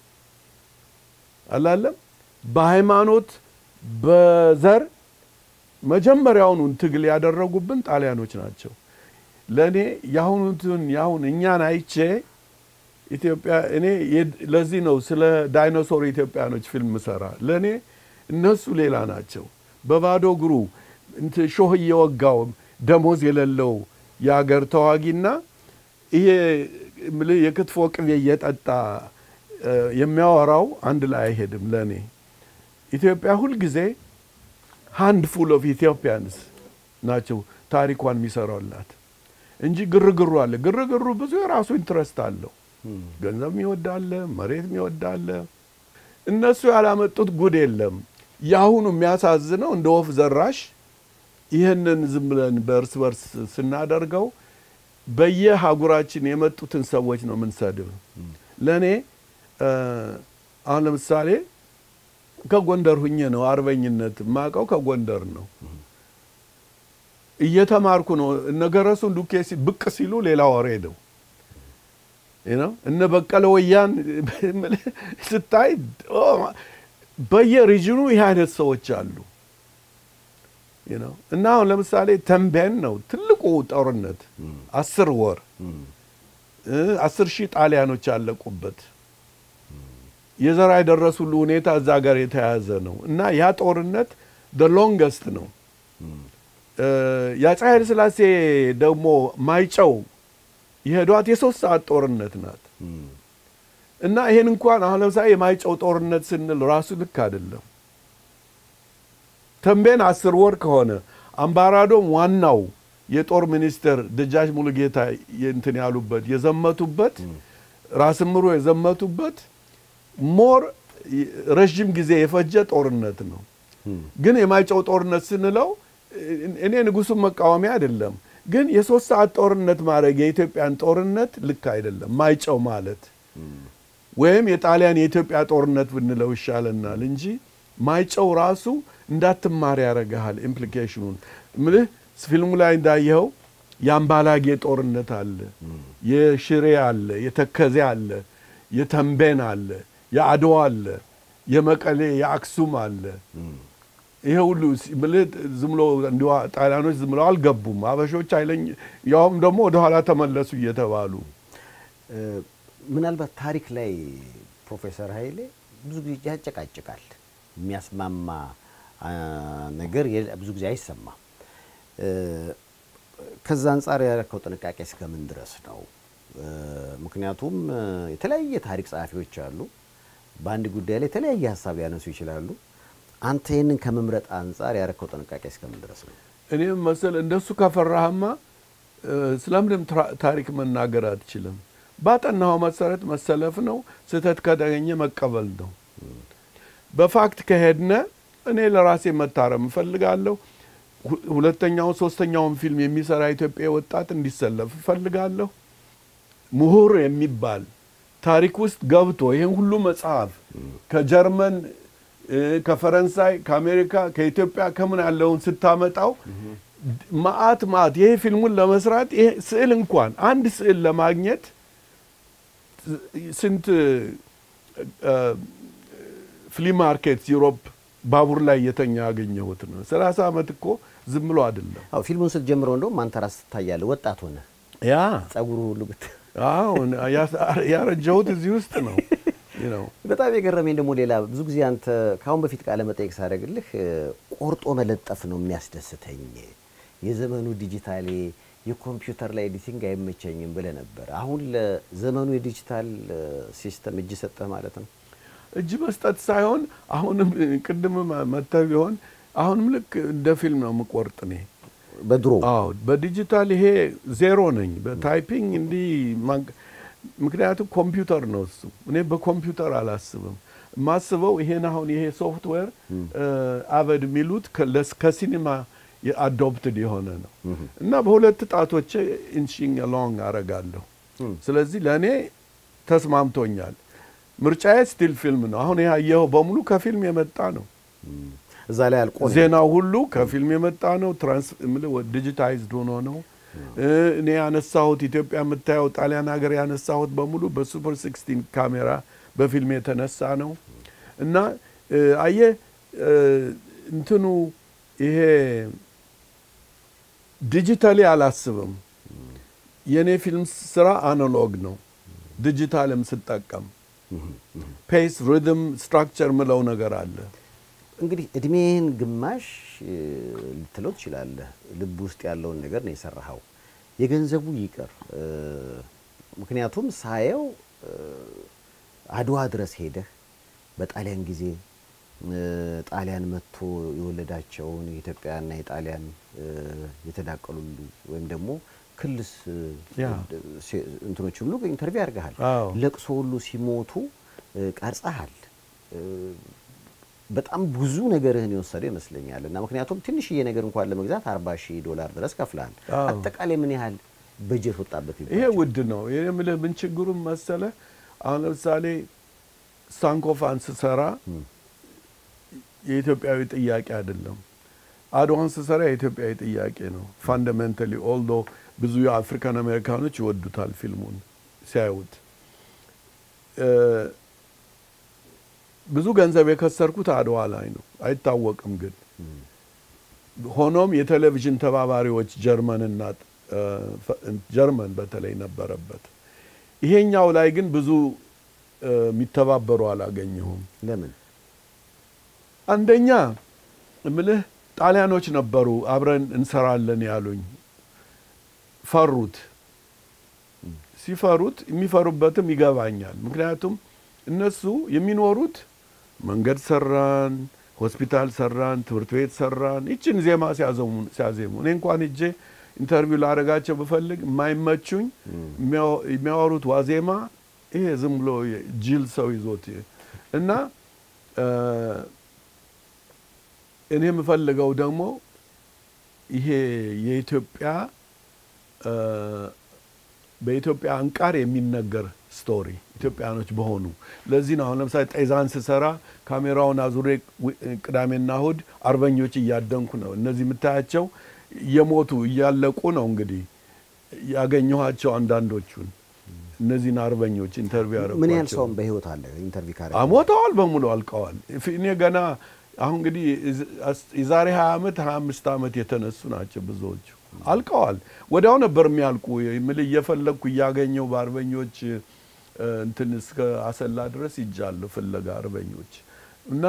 አላለም። በሃይማኖት በዘር መጀመሪያውኑን ትግል ያደረጉብን ጣሊያኖች ናቸው። ለእኔ የአሁኑትን የአሁን እኛን አይቼ ኢትዮጵያ እኔ ለዚህ ነው ስለ ዳይኖሶር ኢትዮጵያኖች ፊልም ሰራ። ለእኔ እነሱ ሌላ ናቸው። በባዶ እግሩ ሾህ እየወጋው ደሞዝ የሌለው የአገር ተዋጊና ይሄ እምልህ የክትፎ ቅቤ እየጠጣ እ፣ የሚያወራው አንድ ላይ አይሄድም። ለእኔ ኢትዮጵያ ሁልጊዜ ሃንድ ፉል ኦፍ ኢትዮጵያንስ ናቸው ታሪኳን የሚሰራላት እንጂ ግርግሩ አለ። ግርግሩ ብዙ የራሱ ኢንትረስት አለው። ገንዘብ የሚወዳለ፣ መሬት የሚወዳለ። እነሱ ያላመጡት ጉድ የለም። የአሁኑ የሚያሳዝነው እንደ ወፍ ዘራሽ ይህንን ዝም ብለን በእርስ በርስ ስናደርገው በየሀጉራችን የመጡትን ሰዎች ነው የምንሰድብ። ለእኔ እ፣ አሁን ለምሳሌ ከጎንደር ሁኜ ነው አርበኝነት የማውቀው ከጎንደር ነው። እየተማርኩ ነው። እነ ገረሱ ዱኬ ሲ- ብቅ ሲሉ ሌላ ወሬ ነው ነው እነ በቀለ ወያን ስታይ ኦ፣ በየሪጅኑ ይህ አይነት ሰዎች አሉ you know። እና አሁን ለምሳሌ ተንቤን ነው ትልቁ ጦርነት አስር ወር እ፣ አስር ሺህ ጣሊያኖች ያለቁበት የዘራ የደረሱ ሁሉ ሁኔታ እዛ ጋር የተያያዘ ነው እና ያ ጦርነት ደ ሎንገስት ነው። እ፣ የአፄ ኃይለ ሥላሴ ደግሞ ማይጨው የሄዷት የሶስት ሰዓት ጦርነት ናት እና ይሄን እንኳን አሁን ለምሳሌ የማይጨው ጦርነት ስንል ራሱ ልክ አይደለም። ተንቤን አስር ወር ከሆነ አምባራዶም ዋናው የጦር ሚኒስትር ደጃች ሙሉጌታ እንትን ያሉበት የዘመቱበት ራስ ምሩ የዘመቱበት ሞር ረዥም ጊዜ የፈጀ ጦርነት ነው። ግን የማይጨው ጦርነት ስንለው እኔ ንጉሱን መቃወሚያ አይደለም፣ ግን የሶስት ሰዓት ጦርነት ማድረግ የኢትዮጵያን ጦርነት ልክ አይደለም። ማይጨው ማለት ወይም የጣሊያን የኢትዮጵያ ጦርነት ብንለው ይሻለናል እንጂ ማይጨው ራሱ እንዳትማር ያደርግሃል። ኢምፕሊኬሽኑን ምልህ ፊልሙ ላይ እንዳየኸው የአምባላጌ ጦርነት አለ፣ የሽሬ አለ፣ የተከዜ አለ፣ የተንቤን አለ፣ የአድዋ አለ፣ የመቀሌ የአክሱም አለ። ይሄ ሁሉ ሲ- ምልህ ዝም ብሎ እንዲሁ ጣሊያኖች ዝም ብለው አልገቡም። አበሾች አይለኝ ያውም ደግሞ ወደኋላ ተመለሱ እየተባሉ እ፣ ምናልባት ታሪክ ላይ ፕሮፌሰር ኃይሌ ብዙ ጊዜ ያጨቃጭቃል። የሚያስማማ አ፣ ነገር የለ- ብዙ ጊዜ አይሰማም። እ፣ ከዛ አንጻር ያደረከው ጥንቃቄ እስከምን ድረስ ነው? እ፣ ምክንያቱም እ፣ የተለያየ ታሪክ ጸሐፊዎች አሉ። በአንድ ጉዳይ ላይ የተለያየ ሀሳብ ሊያነሱ ይችላሉ። አንተ ይህንን ከመምረጥ አንጻር ያደረከው ጥንቃቄ እስከምን ድረስ ነው? እኔም መሰል እንደሱ ከፈራህማ እ፣ ስለምንም ትራ- ታሪክ መናገር አትችልም። ባጠናኸው መሰረት መሰለፍ ነው። ስህተት ከተገኘ መቀበል ነው። በፋክት ከሄድነ እኔ ለራሴ መታረም እፈልጋለሁ። ሁ- ሁለተኛውን ሶስተኛውን ፊልም የሚሰራ ኢትዮጵያ ወጣት እንዲሰለፍ እፈልጋለሁ። ምሁር የሚባል ታሪክ ውስጥ ገብቶ ይህን ሁሉ መጽሐፍ ከጀርመን እ፣ ከፈረንሳይ፣ ከአሜሪካ፣ ከኢትዮጵያ ከምን ያለውን ስታመጣው ማአት ማአት ይሄ ፊልሙን ለመስራት ይሄ ስዕል እንኳን አንድ ስዕል ለማግኘት ስንት ፍሊ ማርኬት ዩሮፕ ባቡር ላይ እየተኛ ያገኘሁት ነው። ሰላሳ ዓመት እኮ ዝም ብሎ አይደለም። አዎ ፊልሙን ስትጀምረው እንደውም አንተ ራስህ ትታያለህ። ወጣት ሆነ ያ ጸጉሩ ሁሉ ብት አሁን ያረጀሁት እዚህ ውስጥ ነው ነው በጣም የገረመኝ ደግሞ ሌላ ብዙ ጊዜ አንተ ከአሁን በፊት ቃለ መጠየቅ ሳደርግልህ እ፣ ቆርጦ መለጠፍ ነው የሚያስደስተኝ፣ የዘመኑ ዲጂታሌ የኮምፒውተር ላይ ኤዲቲንግ አይመቸኝም ብለህ ነበር። አሁን ለዘመኑ የዲጂታል እ፣ ሲስተም እጅ ሰጠህ ማለት ነው። እጅ መስጠት ሳይሆን አሁንም ቅድም መተህ ቢሆን አሁንም ልክ እንደ ፊልም ነው የምቆርጥ እኔ። በድሮ አዎ በዲጂታል ይሄ ዜሮ ነኝ። በታይፒንግ እንዲህ ማንቅ- ምክንያቱም ኮምፒውተር ነው እሱ። እኔ በኮምፒውተር አላስብም። የማስበው ይሄን አሁን ይሄ ሶፍትዌር አበድ የሚሉት ከ- ለስ- ከሲኒማ አዶፕትድ የሆነ ነው እና በሁለት ጣቶቼ ኢንቺንግ ሎንግ አረጋለሁ። ስለዚህ ለእኔ ተስማምቶኛል። ምርጫዬ ስቲል ፊልም ነው። አሁን ያየኸው በሙሉ ከፊልም የመጣ ነው። እዛ ላይ አልቆ ነው። ዜናው ሁሉ ከፊልም የመጣ ነው። ትራንስ ዲጂታይዝድ ሆኖ ነው። እ፣ እኔ ያነሳሁት ኢትዮጵያ የምታየው ጣሊያን ሀገር ያነሳሁት በሙሉ በሱፐር ሲክስቲን ካሜራ በፊልም የተነሳ ነው እና እ፣ አየህ እ፣ እንትኑ ይሄ ዲጂታሊ አላስብም። የእኔ ፊልም ስራ አናሎግ ነው። ዲጂታልም ስጠቀም ፔስ፣ ሪትም፣ ስትራክቸር ምለው ነገር አለ። እንግዲህ እድሜህን ግማሽ እ፣ ልትለው ትችላለህ። ልብ ውስጥ ያለውን ነገር ነው የሰራኸው። የገንዘቡ ይቅር እ፣ ምክንያቱም ሳየው እ፣ አድዋ ድረስ ሄደህ በጣሊያን ጊዜ እ፣ ጣሊያን መጥቶ የወለዳቸውን የኢትዮጵያና የጣሊያን እ፣ የተዳቀሉ ወይም ደግሞ ክልስ እ፣ ያ። ሴ- እንትኖች ሁሉ ኢንተርቪው ያደርግሃል። አዎ። ለቅሶ ሁሉ ሲሞቱ እ፣ ቀርጸሃል። እ፣ በጣም ብዙ ነገርህን የወሰደ ይመስለኛል። እና ምክንያቱም ትንሽዬ ነገር እንኳን ለመግዛት አርባ ሺህ ዶላር ድረስ ከፍለሃል። አዎ። አጠቃላይ ምን ያህል በጀት ወጣበት ይሄ ይባላል? ውድ ነው። ይሄ የምልህ ምን ችግሩም መሰለ፣ አሁን ለምሳሌ ሳንኮፋን ስሰራ የኢትዮጵያዊ ጥያቄ አይደለም። አድዋን ስሰራ የኢትዮጵያዊ ጥያቄ ነው። ፋንዳሜንታሊ ኦልዶ ብዙ የአፍሪካን አሜሪካኖች ይወዱታል ፊልሙን ሲያዩት። እ፣ ብዙ ገንዘብ የከሰርኩት አድዋ ላይ ነው፣ አይታወቅም ግን ሆኖም የቴሌቪዥን ተባባሪዎች ጀርመንና እ፣ ፈ- ጀርመን በተለይ ነበረበት። ይሄኛው ላይ ግን ብዙ እ፣ የሚተባበሩ አላገኘሁም። ለምን? አንደኛ እምልህ ጣሊያኖች ነበሩ አብረን እንሰራለን ያሉኝ። ፈሩት። ሲፈሩት የሚፈሩበትም ይገባኛል። ምክንያቱም እነሱ የሚኖሩት መንገድ ሰራን፣ ሆስፒታል ሰራን፣ ትምህርት ቤት ሰራን፣ ይችን ዜማ ሲያዘሙ- ሲያዜሙ እኔ እንኳን እጄ ኢንተርቪው ላደርጋቸው ብፈልግ የማይመቹኝ የሚያወ- የሚያወሩት ዋዜማ ይሄ ዝም ብሎ ጅል ሰው ይዞት እና እ፣ እኔ የምፈልገው ደግሞ ይሄ የኢትዮጵያ እ፣ በኢትዮጵያ አንቃር የሚነገር ስቶሪ ኢትዮጵያኖች በሆኑ ለዚህ ነው አሁን ለምሳሌ ጤዛን ስሰራ ካሜራውን አዙሬ ዊ- ቅዳሜና እሁድ አርበኞች እያደንኩ ነው። እነዚህ የምታያቸው እየሞቱ እያለቁ ነው። እንግዲህ ያገኘኋቸው አንዳንዶቹን እነዚህን አርበኞች ኢንተርቪው ያደረጓቸው ምን ያህል ሰውም በህይወት አለ ኢንተርቪው ካረግ ሞተዋል፣ በሙሉ አልቀዋል። ፊ- እኔ ገና አሁን እንግዲህ እዝ- አስ- የዛሬ 20 ዓመት 25 ዓመት የተነሱ ናቸው ብዙዎቹ አልቀዋል። ወዲያው ነበር የሚያልቁ የምል እየፈለግኩ እያገኘው በአርበኞች እ፣ እንትን እስከ አሰላ ድረስ ይጃለሁ ፍለጋ አርበኞች እና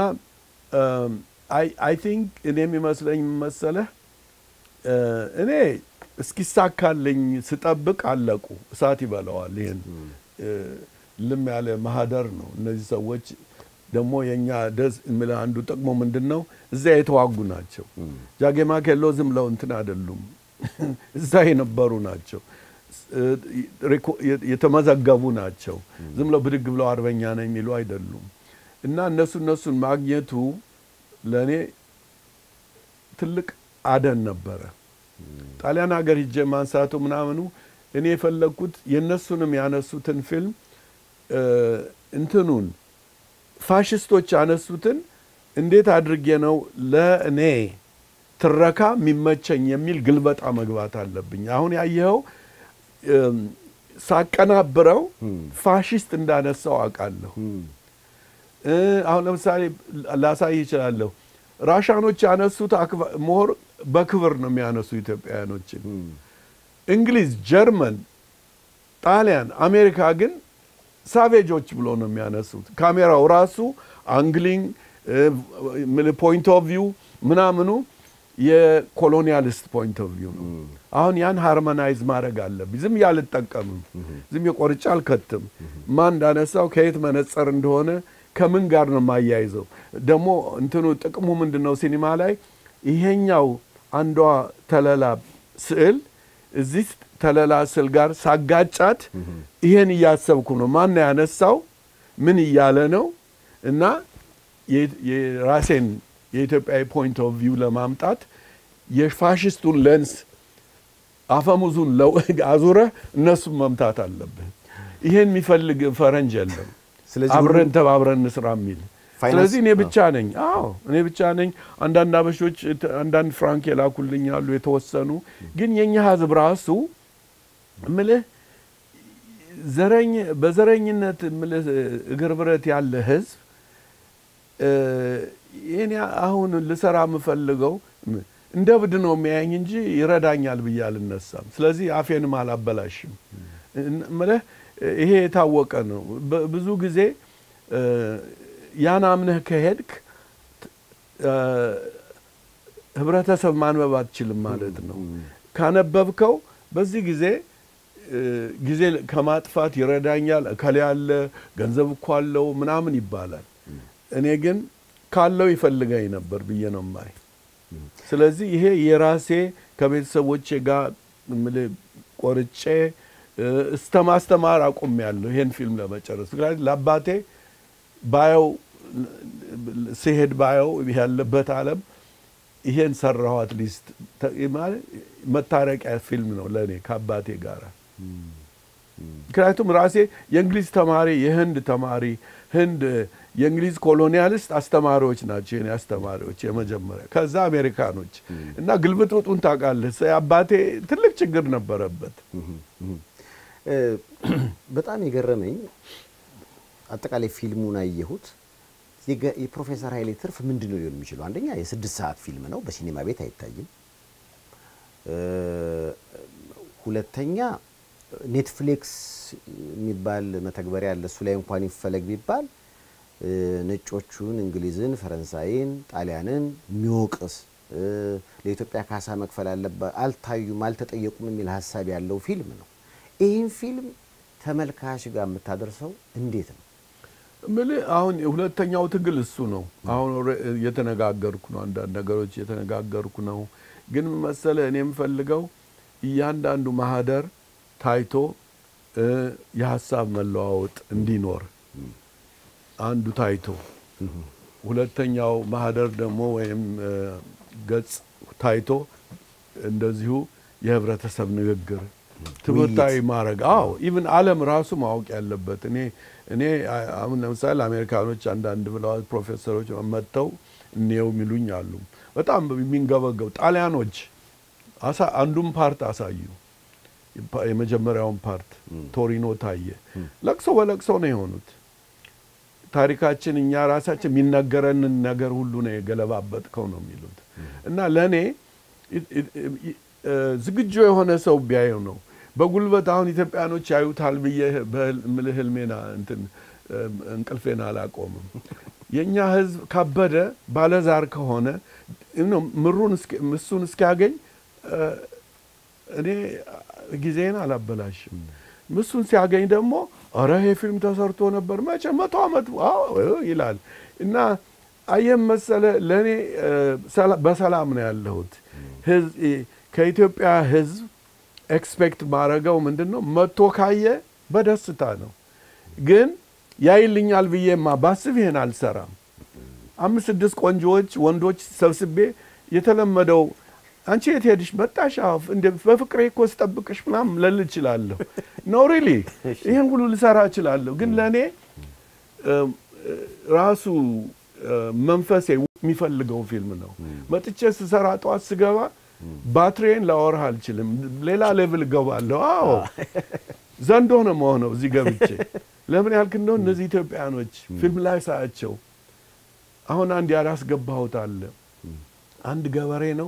አይ ቲንክ እኔ የሚመስለኝ መሰለህ እ፣ እኔ እስኪሳካልኝ ስጠብቅ አለቁ። እሳት ይበላዋል። ይህን እ፣ ልም ያለ ማህደር ነው። እነዚህ ሰዎች ደግሞ የእኛ ደስ የምልህ አንዱ ጥቅሞ ምንድን ነው? እዚያ የተዋጉ ናቸው። ጃጌማ ኬሎ ዝም ብለው እንትን አይደሉም። እዛ የነበሩ ናቸው። እ፣ ሬኮ- የተመዘገቡ ናቸው። ዝም ብለው ብድግ ብለው አርበኛ ነው የሚሉ አይደሉም። እና እነሱ እነሱን ማግኘቱ ለእኔ ትልቅ አደን ነበረ። ጣሊያን ሀገር ሂጄ ማንሳቱ ምናምኑ እኔ የፈለግኩት የእነሱንም ያነሱትን ፊልም እ፣ እንትኑን ፋሽስቶች ያነሱትን እንዴት አድርጌ ነው ለእኔ ትረካ የሚመቸኝ የሚል ግልበጣ መግባት አለብኝ። አሁን ያየኸው እም፣ ሳቀናብረው ፋሽስት እንዳነሳው አውቃለሁ። እ፣ አሁን ለምሳሌ ላሳይ ይችላለሁ። ራሻኖች ያነሱት አክባ- ሞር በክብር ነው የሚያነሱ ኢትዮጵያውያኖችን። እንግሊዝ፣ ጀርመን፣ ጣሊያን፣ አሜሪካ ግን ሳቬጆች ብሎ ነው የሚያነሱት። ካሜራው ራሱ አንግሊንግ ፖይንት ኦፍ ቪው ምናምኑ የኮሎኒያሊስት ፖይንት ኦፍ ቪው ነው። አሁን ያን ሃርመናይዝ ማድረግ አለብኝ። ዝም ያልጠቀምም ዝም የቆርጫ አልከትም። ማን እንዳነሳው ከየት መነጸር እንደሆነ ከምን ጋር ነው የማያይዘው። ደግሞ እንትኑ ጥቅሙ ምንድን ነው? ሲኒማ ላይ ይሄኛው አንዷ ተለላ ስዕል እዚህ ተለላ ስዕል ጋር ሳጋጫት ይሄን እያሰብኩ ነው። ማን ያነሳው ምን እያለ ነው እና የ- የራሴን የኢትዮጵያዊ ፖይንት ኦፍ ቪው ለማምጣት የፋሽስቱን ሌንስ አፈሙዙን ለው- አዙረህ እነሱን መምታት አለብህ። ይሄን የሚፈልግ ፈረንጅ የለም። ስለዚህ አብረን ሁሉም- ተባብረን እንስራ የሚል ፋይናንስ- ስለዚህ እኔ ብቻ ነኝ። አዎ እኔ ብቻ ነኝ። አንዳንድ አበሾች ት- አንዳንድ ፍራንክ የላኩልኝ አሉ የተወሰኑ። ግን የኛ ህዝብ ራሱ እምልህ ዘረኝ በዘረኝነት እምልህ እግር ብረት ያለ ህዝብ እ፣ እኔ አሁን ልሰራ የምፈልገው ም- እንደ ብድ ነው የሚያየኝ እንጂ ይረዳኛል ብዬ አልነሳም። ስለዚህ አፌንም አላበላሽም። እን- እምልህ ይሄ የታወቀ ነው። በ- ብዙ ጊዜ እ፣ ያን አምነህ ከሄድክ እ፣ ህብረተሰብ ማንበብ አትችልም ማለት ነው። ካነበብከው በዚህ ጊዜ እ፣ ጊዜ ከማጥፋት ይረዳኛል። እከሌ ያለ ገንዘብ እኮ አለው ምናምን ይባላል። እኔ ግን ካለው ይፈልገኝ ነበር ብዬ ነው ማይ። ስለዚህ ይሄ የራሴ ከቤተሰቦቼ ጋር እምልህ ቆርጬ እ፣ እስተ ማስተማር አቁም ያለሁ ይሄን ፊልም ለመጨረስ ምክንያቱም ለአባቴ ባየው ሲሄድ ባየው ያለበት ዓለም ይሄን ሰራሁ አትሊስት መታረቂያ ፊልም ነው ለእኔ ከአባቴ ጋር። ምክንያቱም ራሴ የእንግሊዝ ተማሪ የህንድ ተማሪ ህንድ የእንግሊዝ ኮሎኒያሊስት አስተማሪዎች ናቸው የኔ አስተማሪዎች የመጀመሪያ፣ ከዛ አሜሪካኖች እና ግልብጥብጡን ታውቃለህ። አባቴ ትልቅ ችግር ነበረበት። እ፣ በጣም የገረመኝ አጠቃላይ ፊልሙን አየሁት። የገ- የፕሮፌሰር ኃይሌ ትርፍ ምንድን ነው ሊሆን የሚችለው? አንደኛ የስድስት ሰዓት ፊልም ነው፣ በሲኔማ ቤት አይታይም። እ፣ ሁለተኛ ኔትፍሊክስ የሚባል መተግበሪያ አለ። እሱ ላይ እንኳን ይፈለግ ቢባል እ፣ ነጮቹን፣ እንግሊዝን፣ ፈረንሳይን፣ ጣሊያንን የሚወቅስ እ፣ ለኢትዮጵያ ካሳ መክፈል አለባ አልታዩም፣ አልተጠየቁም የሚል ሀሳብ ያለው ፊልም ነው። ይህን ፊልም ተመልካች ጋር የምታደርሰው እንዴት ነው? ምልህ አሁን ሁለተኛው ትግል እሱ ነው። አሁን ኦልሬ- እየተነጋገርኩ ነው፣ አንዳንድ ነገሮች እየተነጋገርኩ ነው። ግን ምን መሰለህ እኔ የምፈልገው እያንዳንዱ ማህደር ታይቶ እ፣ የሀሳብ መለዋወጥ እንዲኖር አንዱ ታይቶ ሁለተኛው ማህደር ደግሞ ወይም እ፣ ገጽ ታይቶ እንደዚሁ የህብረተሰብ ንግግር ትምህርታዊ ማድረግ አዎ ኢቭን ዓለም ራሱ ማወቅ ያለበት እኔ እኔ አ- አሁን ለምሳሌ አሜሪካኖች አንዳንድ ብለዋል ፕሮፌሰሮች መጥተው እኔው የሚሉኝ አሉ። በጣም የሚንገበገቡ ጣሊያኖች አሳ አንዱን ፓርት አሳዩ። የፓ- የመጀመሪያውን ፓርት ቶሪኖ ታየ። ለቅሶ በለቅሶ ነው የሆኑት። ታሪካችን እኛ ራሳችን የሚነገረንን ነገር ሁሉ ነው የገለባበጥከው ነው የሚሉት እና ለእኔ ኢ- ኢ- ኢ- እ፣ ዝግጁ የሆነ ሰው ቢያየው ነው። በጉልበት አሁን ኢትዮጵያኖች ያዩታል ብዬ በህል- ምልህ ህልሜና እንትን እ፣ እንቅልፌን አላቆምም። የእኛ ህዝብ ካበደ ባለዛር ከሆነ ነው ምሩን እስኪ- ምሱን እስኪያገኝ እ፣ እኔ ጊዜን አላበላሽም። ምሱን ሲያገኝ ደግሞ ኧረ ይሄ ፊልም ተሰርቶ ነበር መቼ መቶ ዓመት አዎ ይላል እና አየም መሰለ ለእኔ እ፣ ሰላ- በሰላም ነው ያለሁት። ህዝ- እ፣ ከኢትዮጵያ ህዝብ ኤክስፔክት ማድረገው ምንድን ነው መጥቶ ካየ በደስታ ነው። ግን ያይልኛል ብዬማ ባስብ ይሄን አልሰራም። አምስት ስድስት ቆንጆዎች ወንዶች ሰብስቤ የተለመደው አንቺ የት ሄድሽ መጣሽ? አዎ እንደ በፍቅሬ እኮ ስጠብቅሽ ምናምን ልል እችላለሁ። ኖ ሪሊ ይህን ሁሉ ልሰራ እችላለሁ። ግን ለእኔ እም፣ እ፣ ራሱ እ፣ መንፈሴ የሚፈልገው ፊልም ነው። መጥቼ ስሰራ ጠዋት ስገባ ባትሪዬን ላወራህ አልችልም። ሌላ ሌቭል እገባለሁ። አዎ ዘንዶ ነው መሆነው እዚህ ገብቼ ለምን ያልክ እንደሆነ እነዚህ ኢትዮጵያኖች ፊልም ላይ ሳያቸው አሁን አንድ ያላስገባሁት አለ። አንድ ገበሬ ነው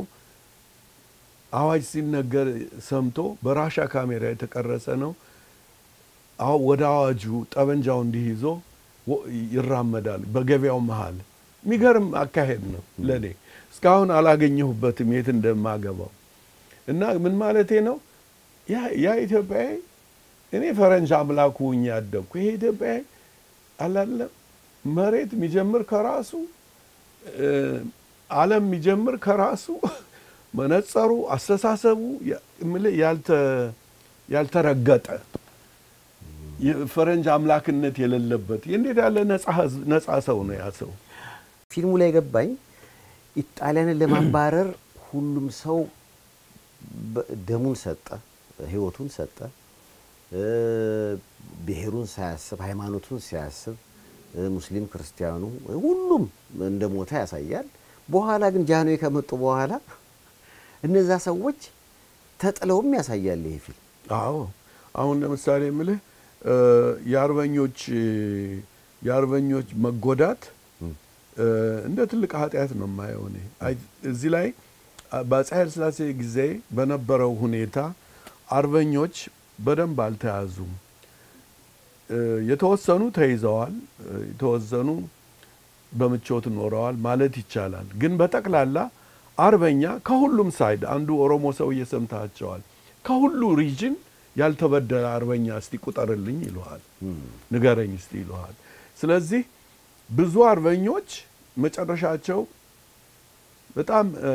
አዋጅ ሲነገር ሰምቶ በራሻ ካሜራ የተቀረጸ ነው። አሁ- ወደ አዋጁ ጠበንጃው እንዲህ ይዞ ወ- ይራመዳል በገበያው መሀል። የሚገርም አካሄድ ነው ለእኔ እስካሁን አላገኘሁበትም የት እንደማገባው እና ምን ማለቴ ነው ያ- ያ ኢትዮጵያዊ እኔ ፈረንጅ አምላኩ ሁኜ ያደግኩ ይሄ ኢትዮጵያዊ አላለም መሬት የሚጀምር ከራሱ እ፣ ዓለም የሚጀምር ከራሱ መነጸሩ፣ አስተሳሰቡ ያ- እምልህ ያልተ- ያልተረገጠ የፈረንጅ አምላክነት የሌለበት እንዴት ያለ ነጻ ህዝብ ነጻ ሰው ነው ያ ሰው። ፊልሙ ላይ ገባኝ ጣሊያንን ለማባረር ሁሉም ሰው በ- ደሙን ሰጠ፣ ህይወቱን ሰጠ፣ እ፣ ብሔሩን ሳያስብ ሃይማኖቱን ሳያስብ እ፣ ሙስሊም ክርስቲያኑ ሁሉም እንደ ሞተ ያሳያል። በኋላ ግን ጃንሆይ ከመጡ በኋላ እነዛ ሰዎች ተጥለውም ያሳያል ይሄ ፊልም። አዎ አሁን ለምሳሌ የምልህ እ፣ የአርበኞች የአርበኞች መጎዳት እ፣ እንደ ትልቅ ኃጢአት ነው የማየው እኔ። አይ- እዚህ ላይ አ- በአፄ ኃይለ ሥላሴ ጊዜ በነበረው ሁኔታ አርበኞች በደንብ አልተያዙም። እ፣ የተወሰኑ ተይዘዋል፣ እ፣ የተወሰኑ በምቾት ኖረዋል ማለት ይቻላል። ግን በጠቅላላ አርበኛ ከሁሉም ሳይድ አንዱ ኦሮሞ ሰውዬ ሰምታቸዋል። ከሁሉ ሪጅን ያልተበደለ አርበኛ እስቲ ቁጠርልኝ ይለዋል፣ ንገረኝ እስቲ ይለዋል። ስለዚህ ብዙ አርበኞች መጨረሻቸው በጣም እ፣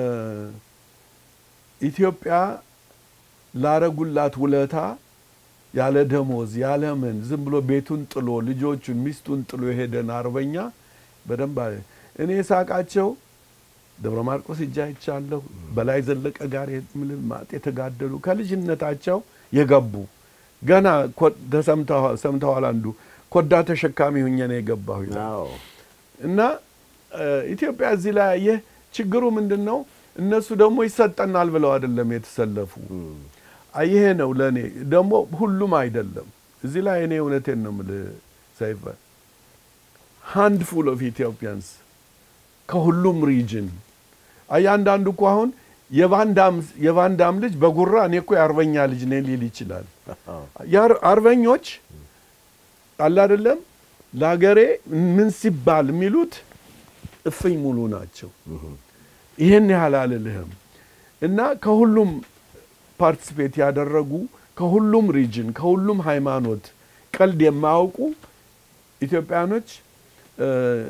ኢትዮጵያ ላረጉላት ውለታ ያለ ደሞዝ ያለ ምን ዝም ብሎ ቤቱን ጥሎ ልጆቹን ሚስቱን ጥሎ የሄደን አርበኛ በደንብ አለ። እኔ ሳቃቸው ደብረ ማርቆስ እጃ አይቻለሁ። በላይ ዘለቀ ጋር የምልህ ማጥ የተጋደሉ ከልጅነታቸው የገቡ ገና ኮ- ተሰምተዋል ሰምተዋል። አንዱ ኮዳ ተሸካሚ ሁኜ ነው የገባሁ ይላል። አዎ እና እ፣ ኢትዮጵያ እዚህ ላይ አየህ ችግሩ ምንድን ነው? እነሱ ደግሞ ይሰጠናል ብለው አይደለም የተሰለፉ። ይሄ ነው ለእኔ ደግሞ ሁሉም አይደለም። እዚህ ላይ እኔ እውነቴን ነው የምልህ ሰይፈ ሃንድፉል ኦፍ ኢትዮጵያንስ ከሁሉም ሪጅን እያንዳንዱ እኮ አሁን የቫንዳም የቫንዳም ልጅ በጉራ እኔ እኮ የአርበኛ ልጅ ነኝ ሊል ይችላል። የአር- አርበኞች አለ አይደለም ለሀገሬ ምን ሲባል የሚሉት እፍኝ ሙሉ ናቸው። ይህን ያህል አልልህም እና ከሁሉም ፓርቲስፔት ያደረጉ ከሁሉም ሪጅን ከሁሉም ሃይማኖት ቀልድ የማያውቁ ኢትዮጵያኖች እ፣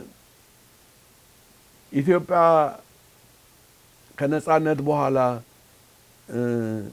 ኢትዮጵያ ከነጻነት በኋላ እ፣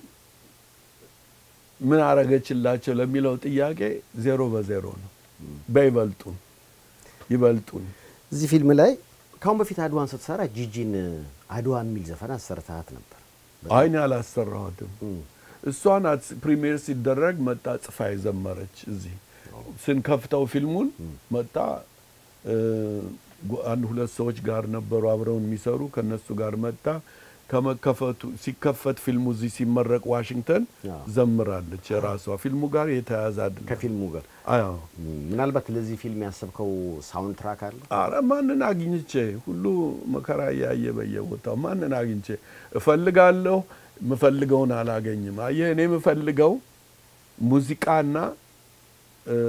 ምን አረገችላቸው ለሚለው ጥያቄ ዜሮ በዜሮ ነው። በይበልጡን ይበልጡን እዚህ ፊልም ላይ ካሁን በፊት አድዋን ስትሰራ ጂጂን አድዋ የሚል ዘፈን አሰርተሃት ነበር። አይን አላሰራኋትም። እሷ ናት ፕሪሚየር ሲደረግ መጣ ጽፋ የዘመረች እዚህ ስንከፍተው ፊልሙን መጣ እ፣ ጓ- አንድ ሁለት ሰዎች ጋር ነበሩ አብረውን የሚሰሩ ከነሱ ጋር መጣ ከመከፈቱ ሲከፈት ፊልሙ እዚህ ሲመረቅ ዋሽንግተን አዎ። ዘምራለች። የራሷ ፊልሙ ጋር የተያያዘ አይደለም። ከፊልሙ ጋር አዎ ምናልባት ለዚህ ፊልም ያሰብከው ሳውንድ ትራክ አለ? አረ ማንን አግኝቼ ሁሉ መከራ እያየ በየቦታው ማንን አግኝቼ እፈልጋለሁ። የምፈልገውን አላገኝም። አየህ እኔ የምፈልገው ሙዚቃና እ፣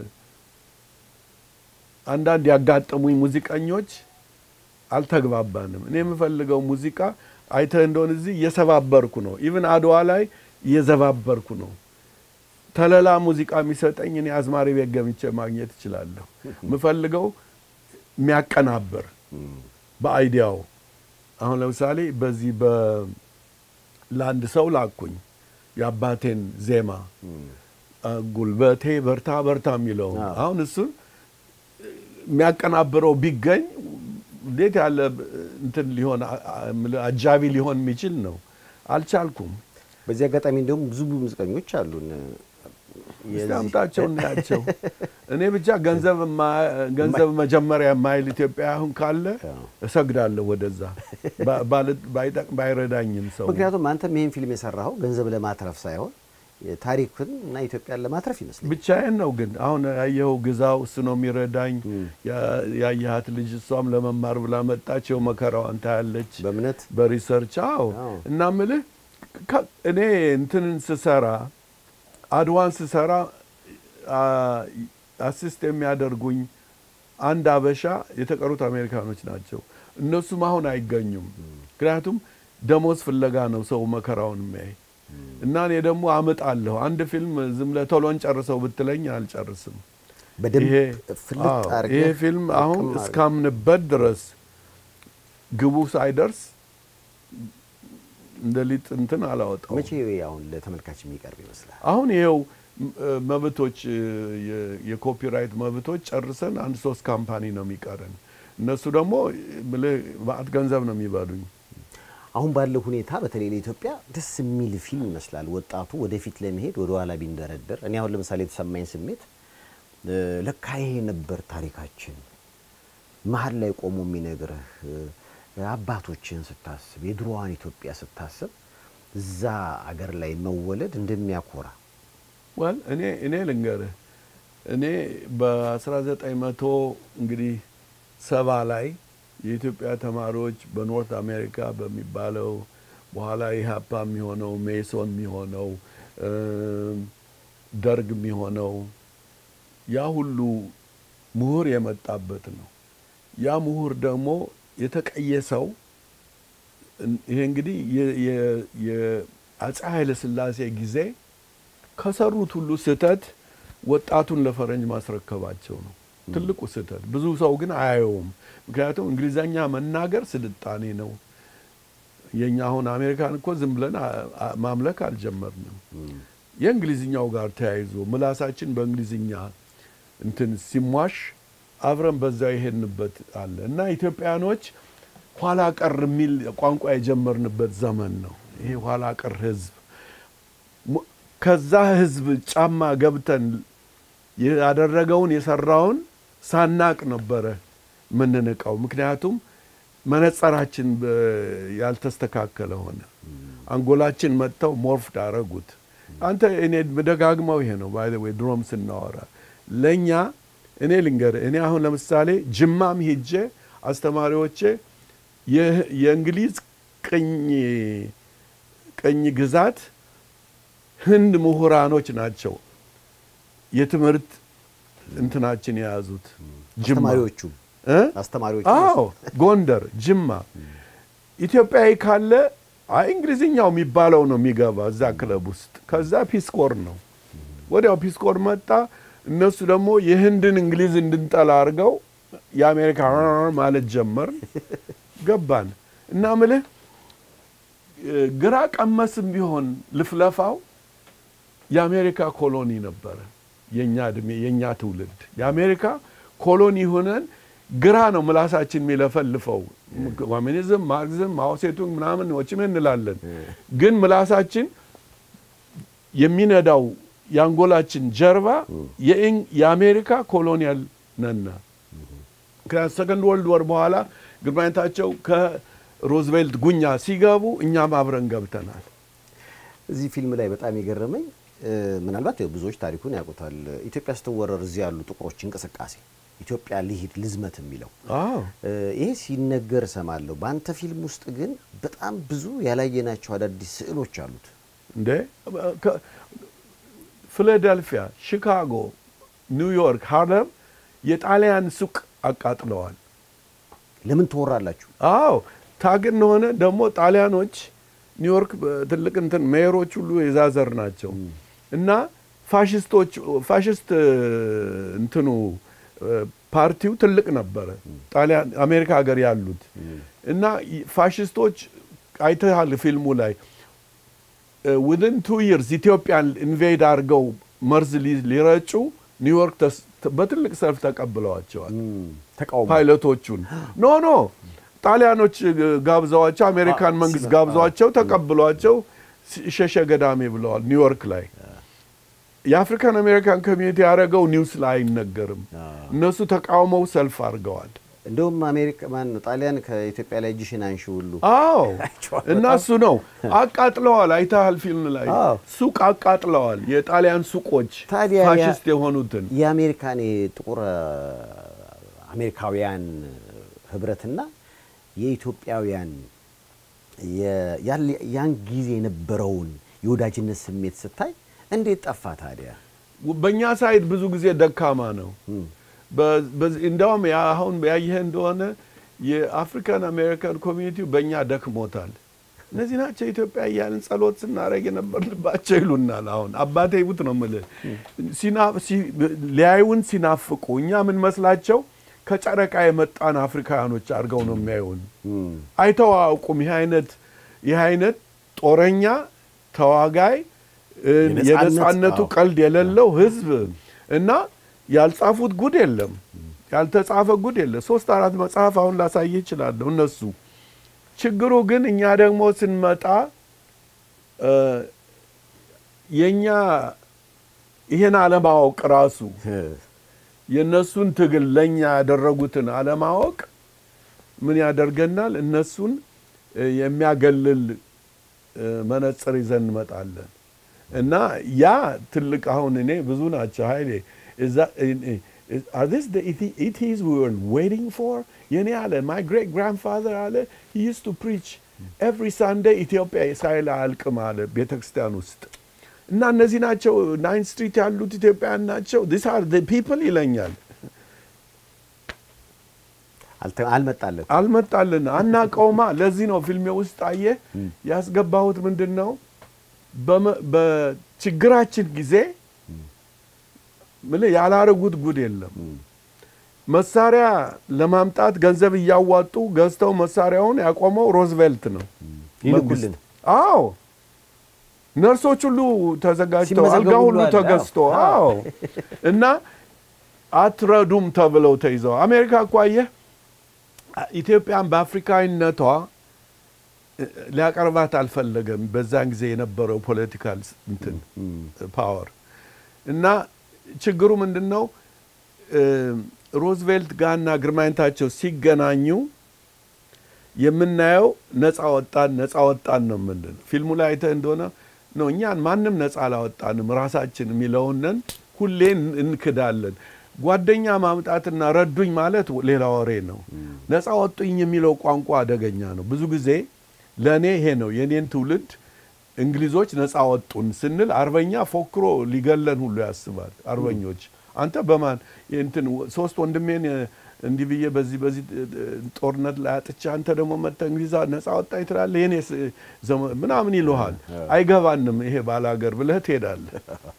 አንዳንድ ያጋጠሙኝ ሙዚቀኞች አልተግባባንም። እኔ የምፈልገው ሙዚቃ አይተህ እንደሆነ እዚህ እየሰባበርኩ ነው። ኢቭን አድዋ ላይ እየዘባበርኩ ነው። ተለላ ሙዚቃ የሚሰጠኝ እኔ አዝማሪ ቤት ገምቼ ማግኘት እችላለሁ። የምፈልገው የሚያቀናብር በአይዲያው አሁን ለምሳሌ በዚህ በ ለአንድ ሰው ላኩኝ የአባቴን ዜማ አ፣ ጉልበቴ በርታ በርታ የሚለው አዎ። አሁን እሱን የሚያቀናብረው ቢገኝ እንዴት ያለ እንትን ሊሆን አ- አ- የምልህ አጃቢ ሊሆን የሚችል ነው። አልቻልኩም። በዚህ አጋጣሚ እንዲሁም ብዙ ሙዚቀኞች አሉን እስቲ የዚህ- አምጣቸው እናያቸው። እኔ ብቻ ገንዘብ የማ- ገንዘብ መጀመሪያ የማይል ኢትዮጵያ አሁን ካለ አዎ። እሰግዳለሁ ወደዛ ባ- ባል- ባይጠቅ- ባይረዳኝም ሰው ምክንያቱም አንተም ይህን ፊልም የሰራኸው ገንዘብ ለማትረፍ ሳይሆን ታሪክን እና ኢትዮጵያን ለማትረፍ ይመስለኛል። ብቻዬን ነው ግን አሁን ያየኸው ግዛው እሱ ነው የሚረዳኝ። ያ- ያየሃት ልጅ እሷም ለመማር ብላ መጣቸው መከራዋን ታያለች በእምነት በሪሰርች አዎ። አዎ። እና ምልህ ከ- እኔ እንትንን ስሰራ አድዋን ስሰራ አ- አሲስት የሚያደርጉኝ አንድ አበሻ የተቀሩት አሜሪካኖች ናቸው። እነሱም አሁን አይገኙም። ምክንያቱም ደሞዝ ፍለጋ ነው ሰው መከራውን የሚያይ እና እኔ ደግሞ አመጣለሁ። አንድ ፊልም ዝም ብለህ ቶሎ እንጨርሰው ብትለኝ አልጨርስም። በደንብ ይሄ ፍልጥ አዎ፣ አድርገህ ይሄ ፊልም አሁን አቅም አድርገህ እስካምንበት ድረስ ግቡ ሳይደርስ እንደ ሊጥ እንትን አላወጣው። መቼ አሁን ለተመልካች የሚቀርብ ይመስላል? አሁን ይኸው ም- እ፣ መብቶች እ፣ የ- የኮፒራይት መብቶች ጨርሰን አንድ ሶስት ካምፓኒ ነው የሚቀረን። እነሱ ደግሞ ምልህ ማዕት ገንዘብ ነው የሚበሉኝ። አሁን ባለው ሁኔታ በተለይ ለኢትዮጵያ ደስ የሚል ፊልም ይመስላል። ወጣቱ ወደፊት ለመሄድ ወደ ኋላ ቢንደረደር፣ እኔ አሁን ለምሳሌ የተሰማኝ ስሜት እ፣ ለካ ይሄ ነበር ታሪካችን መሀል ላይ ቆሞ የሚነግርህ እ፣ አባቶችን ስታስብ የድሮዋን ኢትዮጵያ ስታስብ እዛ አገር ላይ መወለድ እንደሚያኮራ ወል እኔ እኔ ልንገርህ እኔ በ1900 እንግዲህ ሰባ ላይ የኢትዮጵያ ተማሪዎች በኖርት አሜሪካ በሚባለው በኋላ ኢህአፓ የሚሆነው ሜሶን የሚሆነው እም፣ ደርግ የሚሆነው ያ ሁሉ ምሁር የመጣበት ነው። ያ ምሁር ደግሞ የተቀየሰው እን- ይሄ እንግዲህ የ- የ- የአፄ ኃይለ ሥላሴ ጊዜ ከሰሩት ሁሉ ስህተት ወጣቱን ለፈረንጅ ማስረከባቸው ነው ትልቁ ስህተት። ብዙ ሰው ግን አያየውም። ምክንያቱም እንግሊዘኛ መናገር ስልጣኔ ነው። የኛ አሁን አሜሪካን እኮ ዝም ብለን አ- አ- ማምለክ አልጀመርንም። የእንግሊዝኛው ጋር ተያይዞ ምላሳችን በእንግሊዝኛ እንትን ሲሟሽ አብረን በዛ የሄድንበት አለ እና ኢትዮጵያኖች ኋላ ቀር የሚል ቋንቋ የጀመርንበት ዘመን ነው። ይሄ ኋላ ቀር ህዝብ ሙ- ከዛ ህዝብ ጫማ ገብተን ያደረገውን የሰራውን ሳናቅ ነበረ ምንንቀው። ምክንያቱም መነጸራችን በ- ያልተስተካከለ ሆነ። አንጎላችን መጥተው ሞርፍድ አረጉት። አንተ እኔ ደጋግመው ይሄ ነው ባይ ወይ ድሮም ስናወራ ለእኛ እኔ ልንገር እኔ አሁን ለምሳሌ ጅማም ሄጄ አስተማሪዎቼ የ- የእንግሊዝ ቅኝ ቅኝ ግዛት ህንድ ምሁራኖች ናቸው የትምህርት እንትናችን የያዙት ጅማ አስተማሪዎቹ እ? አስተማሪዎቹ አዎ ጎንደር፣ ጅማ ኢትዮጵያዊ ካለ አይ እንግሊዝኛው የሚባለው ነው የሚገባ እዛ ክለብ ውስጥ። ከዛ ፒስኮር ነው ወዲያው ፒስኮር መጣ። እነሱ ደግሞ የህንድን እንግሊዝ እንድንጠላ አድርገው የአሜሪካ ማለት ጀመር ገባን እና ምልህ እ፣ ግራ ቀመስም ቢሆን ልፍለፋው የአሜሪካ ኮሎኒ ነበረ። የኛ እድሜ የኛ ትውልድ የአሜሪካ ኮሎኒ ሆነን ግራ ነው ምላሳችን የሚለፈልፈው። ኮሚኒዝም፣ ማርክሲዝም፣ ማኦሴቱንግ ምናምን ወችም እንላለን። ግን ምላሳችን የሚነዳው የአንጎላችን ጀርባ የእንግ- የአሜሪካ ኮሎኒያል ነና ከሰከንድ ወርልድ ወር በኋላ ግርማዊነታቸው ከሮዝቬልት ጉኛ ሲገቡ እኛም አብረን ገብተናል። እዚህ ፊልም ላይ በጣም የገረመኝ እ፣ ምናልባት ያው ብዙዎች ታሪኩን ያውቁታል። ኢትዮጵያ ስትወረር እዚህ ያሉ ጥቁሮች እንቅስቃሴ ኢትዮጵያ ልሂድ ልዝመት የሚለው አዎ እ፣ ይሄ ሲነገር እሰማለሁ። በአንተ ፊልም ውስጥ ግን በጣም ብዙ ያላየናቸው አዳዲስ ስዕሎች አሉት። እንዴ ከ- ፊላዴልፊያ፣ ሺካጎ፣ ኒውዮርክ፣ ሃርለም የጣሊያን ሱቅ አቃጥለዋል። ለምን ትወራላችሁ? አዎ ታግን ሆነ ደግሞ ጣሊያኖች ኒውዮርክ ትልቅ እንትን ሜየሮች ሁሉ የዛዘር ናቸው እና ፋሽስቶች ፋሽስት እ፣ እንትኑ እ፣ ፓርቲው ትልቅ ነበረ ጣሊያን አሜሪካ ሀገር ያሉት እና ይ- ፋሽስቶች አይተሃል ፊልሙ ላይ ውድን ቱ ይርስ ኢትዮጵያን ኢንቬድ አድርገው መርዝ ሊ- ሊረጩ ኒውዮርክ ተስ- በትልቅ ሰልፍ ተቀብለዋቸዋል። ተቃውሞ ፓይለቶቹን ኖ ኖ ጣሊያኖች እ፣ ጋብዘዋቸው አሜሪካን አ- መንግስት ሲመ- ጋብዘዋቸው ተቀብሏቸው ሲ- ሸሸ ገዳሜ ብለዋል ኒውዮርክ ላይ። የአፍሪካን አሜሪካን ኮሚኒቲ ያደረገው ኒውስ ላይ አይነገርም። እነሱ ተቃውመው ሰልፍ አድርገዋል። እንደውም አሜሪካ ማን ነው ጣሊያን ከኢትዮጵያ ላይ እጅሽን አንሺ ሁሉ አዎ አይቼዋለሁ። እና እሱ ነው አቃጥለዋል። አይተሃል ፊልም ላይ አዎ። ሱቅ አቃጥለዋል። የጣሊያን ሱቆች ታዲያ ያ- ፋሽስት የሆኑትን የአሜሪካን የጥቁር አ፣ አሜሪካውያን ህብረትና የኢትዮጵያውያን የ- ያለ- ያን ጊዜ የነበረውን የወዳጅነት ስሜት ስታይ እንዴት ጠፋ ታዲያ? በእኛ ሳይድ ብዙ ጊዜ ደካማ ነው። በ- በዚህ- እንዲያውም ያ አሁን ያየህ እንደሆነ የአፍሪካን አሜሪካን ኮሚኒቲው በእኛ ደክሞታል። እነዚህ ናቸው ኢትዮጵያ እያልን ጸሎት ስናደርግ የነበርንባቸው ይሉናል። አሁን አባቴ ይቡት ነው የምልህ ሲና- ሲ- ሊያዩን ሲናፍቁ እኛ ምን መስላቸው ከጨረቃ የመጣን አፍሪካውያኖች አድርገው ነው የሚያዩን። አይተው አያውቁም። ይህ አይነት ይህ አይነት ጦረኛ ተዋጋይ እ፣ የነጻነት- የነጻነቱ አዎ። ቀልድ የሌለው ህዝብ እና ያልጻፉት ጉድ የለም፣ ያልተጻፈ ጉድ የለም። ሶስት አራት መጽሐፍ አሁን ላሳይ ይችላለሁ እነሱ። ችግሩ ግን እኛ ደግሞ ስንመጣ እ፣ የእኛ ይህን አለማወቅ ራሱ የእነሱን ትግል ለእኛ ያደረጉትን አለማወቅ ምን ያደርገናል? እነሱን እ፣ የሚያገልል እ፣ መነጽር ይዘን እንመጣለን እና ያ ትልቅ አሁን እኔ ብዙ ናቸው ኃይሌ are this the ETs we were waiting for የኔ አለ my great grandfather አለ he used to preach every Sunday ኢትዮጵያ ሳይል አያልቅም አለ ቤተ ክርስቲያን ውስጥ እና እነዚህ ናቸው ናይን ስትሪት ያሉት ኢትዮጵያውያን ናቸው this are the people ይለኛል አልተ- አልመጣለት አልመጣልን አናቀውማ። ለዚህ ነው ፊልሜ ውስጥ አየህ ያስገባሁት ምንድን ነው በመ- በ- ችግራችን ጊዜ ምልህ ያላረጉት ጉድ የለም። መሳሪያ ለማምጣት ገንዘብ እያዋጡ ገዝተው መሳሪያውን ያቆመው ሮዝቬልት ነው። ይልኩልን። መንግስት። አዎ ነርሶች ሁሉ ተዘጋጅተው ሲመዘገቡ አልጋ ሁሉ ሁሉ አለ። ተገዝቶ አዎ። አዎ እና አትረዱም ተብለው ተይዘው አሜሪካ እኮ አየህ ኢትዮጵያን በአፍሪካዊነቷ እ፣ ሊያቀርባት አልፈለገም። በዛን ጊዜ የነበረው ፖለቲካል እንትን ፓወር እና ችግሩ ምንድን ነው? እ፣ ሮዝቬልት ጋርና ግርማዊነታቸው ሲገናኙ የምናየው ነፃ ወጣን ነፃ ወጣን ነው ምንድን ፊልሙ ላይ አይተህ እንደሆነ ነው እኛን ማንም ነፃ አላወጣንም ራሳችን የሚለውንን ሁሌ እን- እንክዳለን። ጓደኛ ማምጣትና ረዱኝ ማለት ሌላ ወሬ ነው። ነፃ ወጡኝ የሚለው ቋንቋ አደገኛ ነው። ብዙ ጊዜ ለእኔ ይሄ ነው የኔን ትውልድ እንግሊዞች ነፃ ወጡን ስንል አርበኛ ፎክሮ ሊገለን ሁሉ ያስባል። አርበኞች አንተ በማን እንትን ሶስት ወንድሜን እ፣ እንዲህ ብዬ በዚህ በዚህ እ፣ እ፣ ጦርነት ላይ አጥቻ አንተ ደግሞ መጥተህ እንግሊዝ ነፃ ወጣኝ ትላለህ የኔ ምናምን ይልሃል። አይገባንም ይሄ ባላገር ብለህ ትሄዳለህ።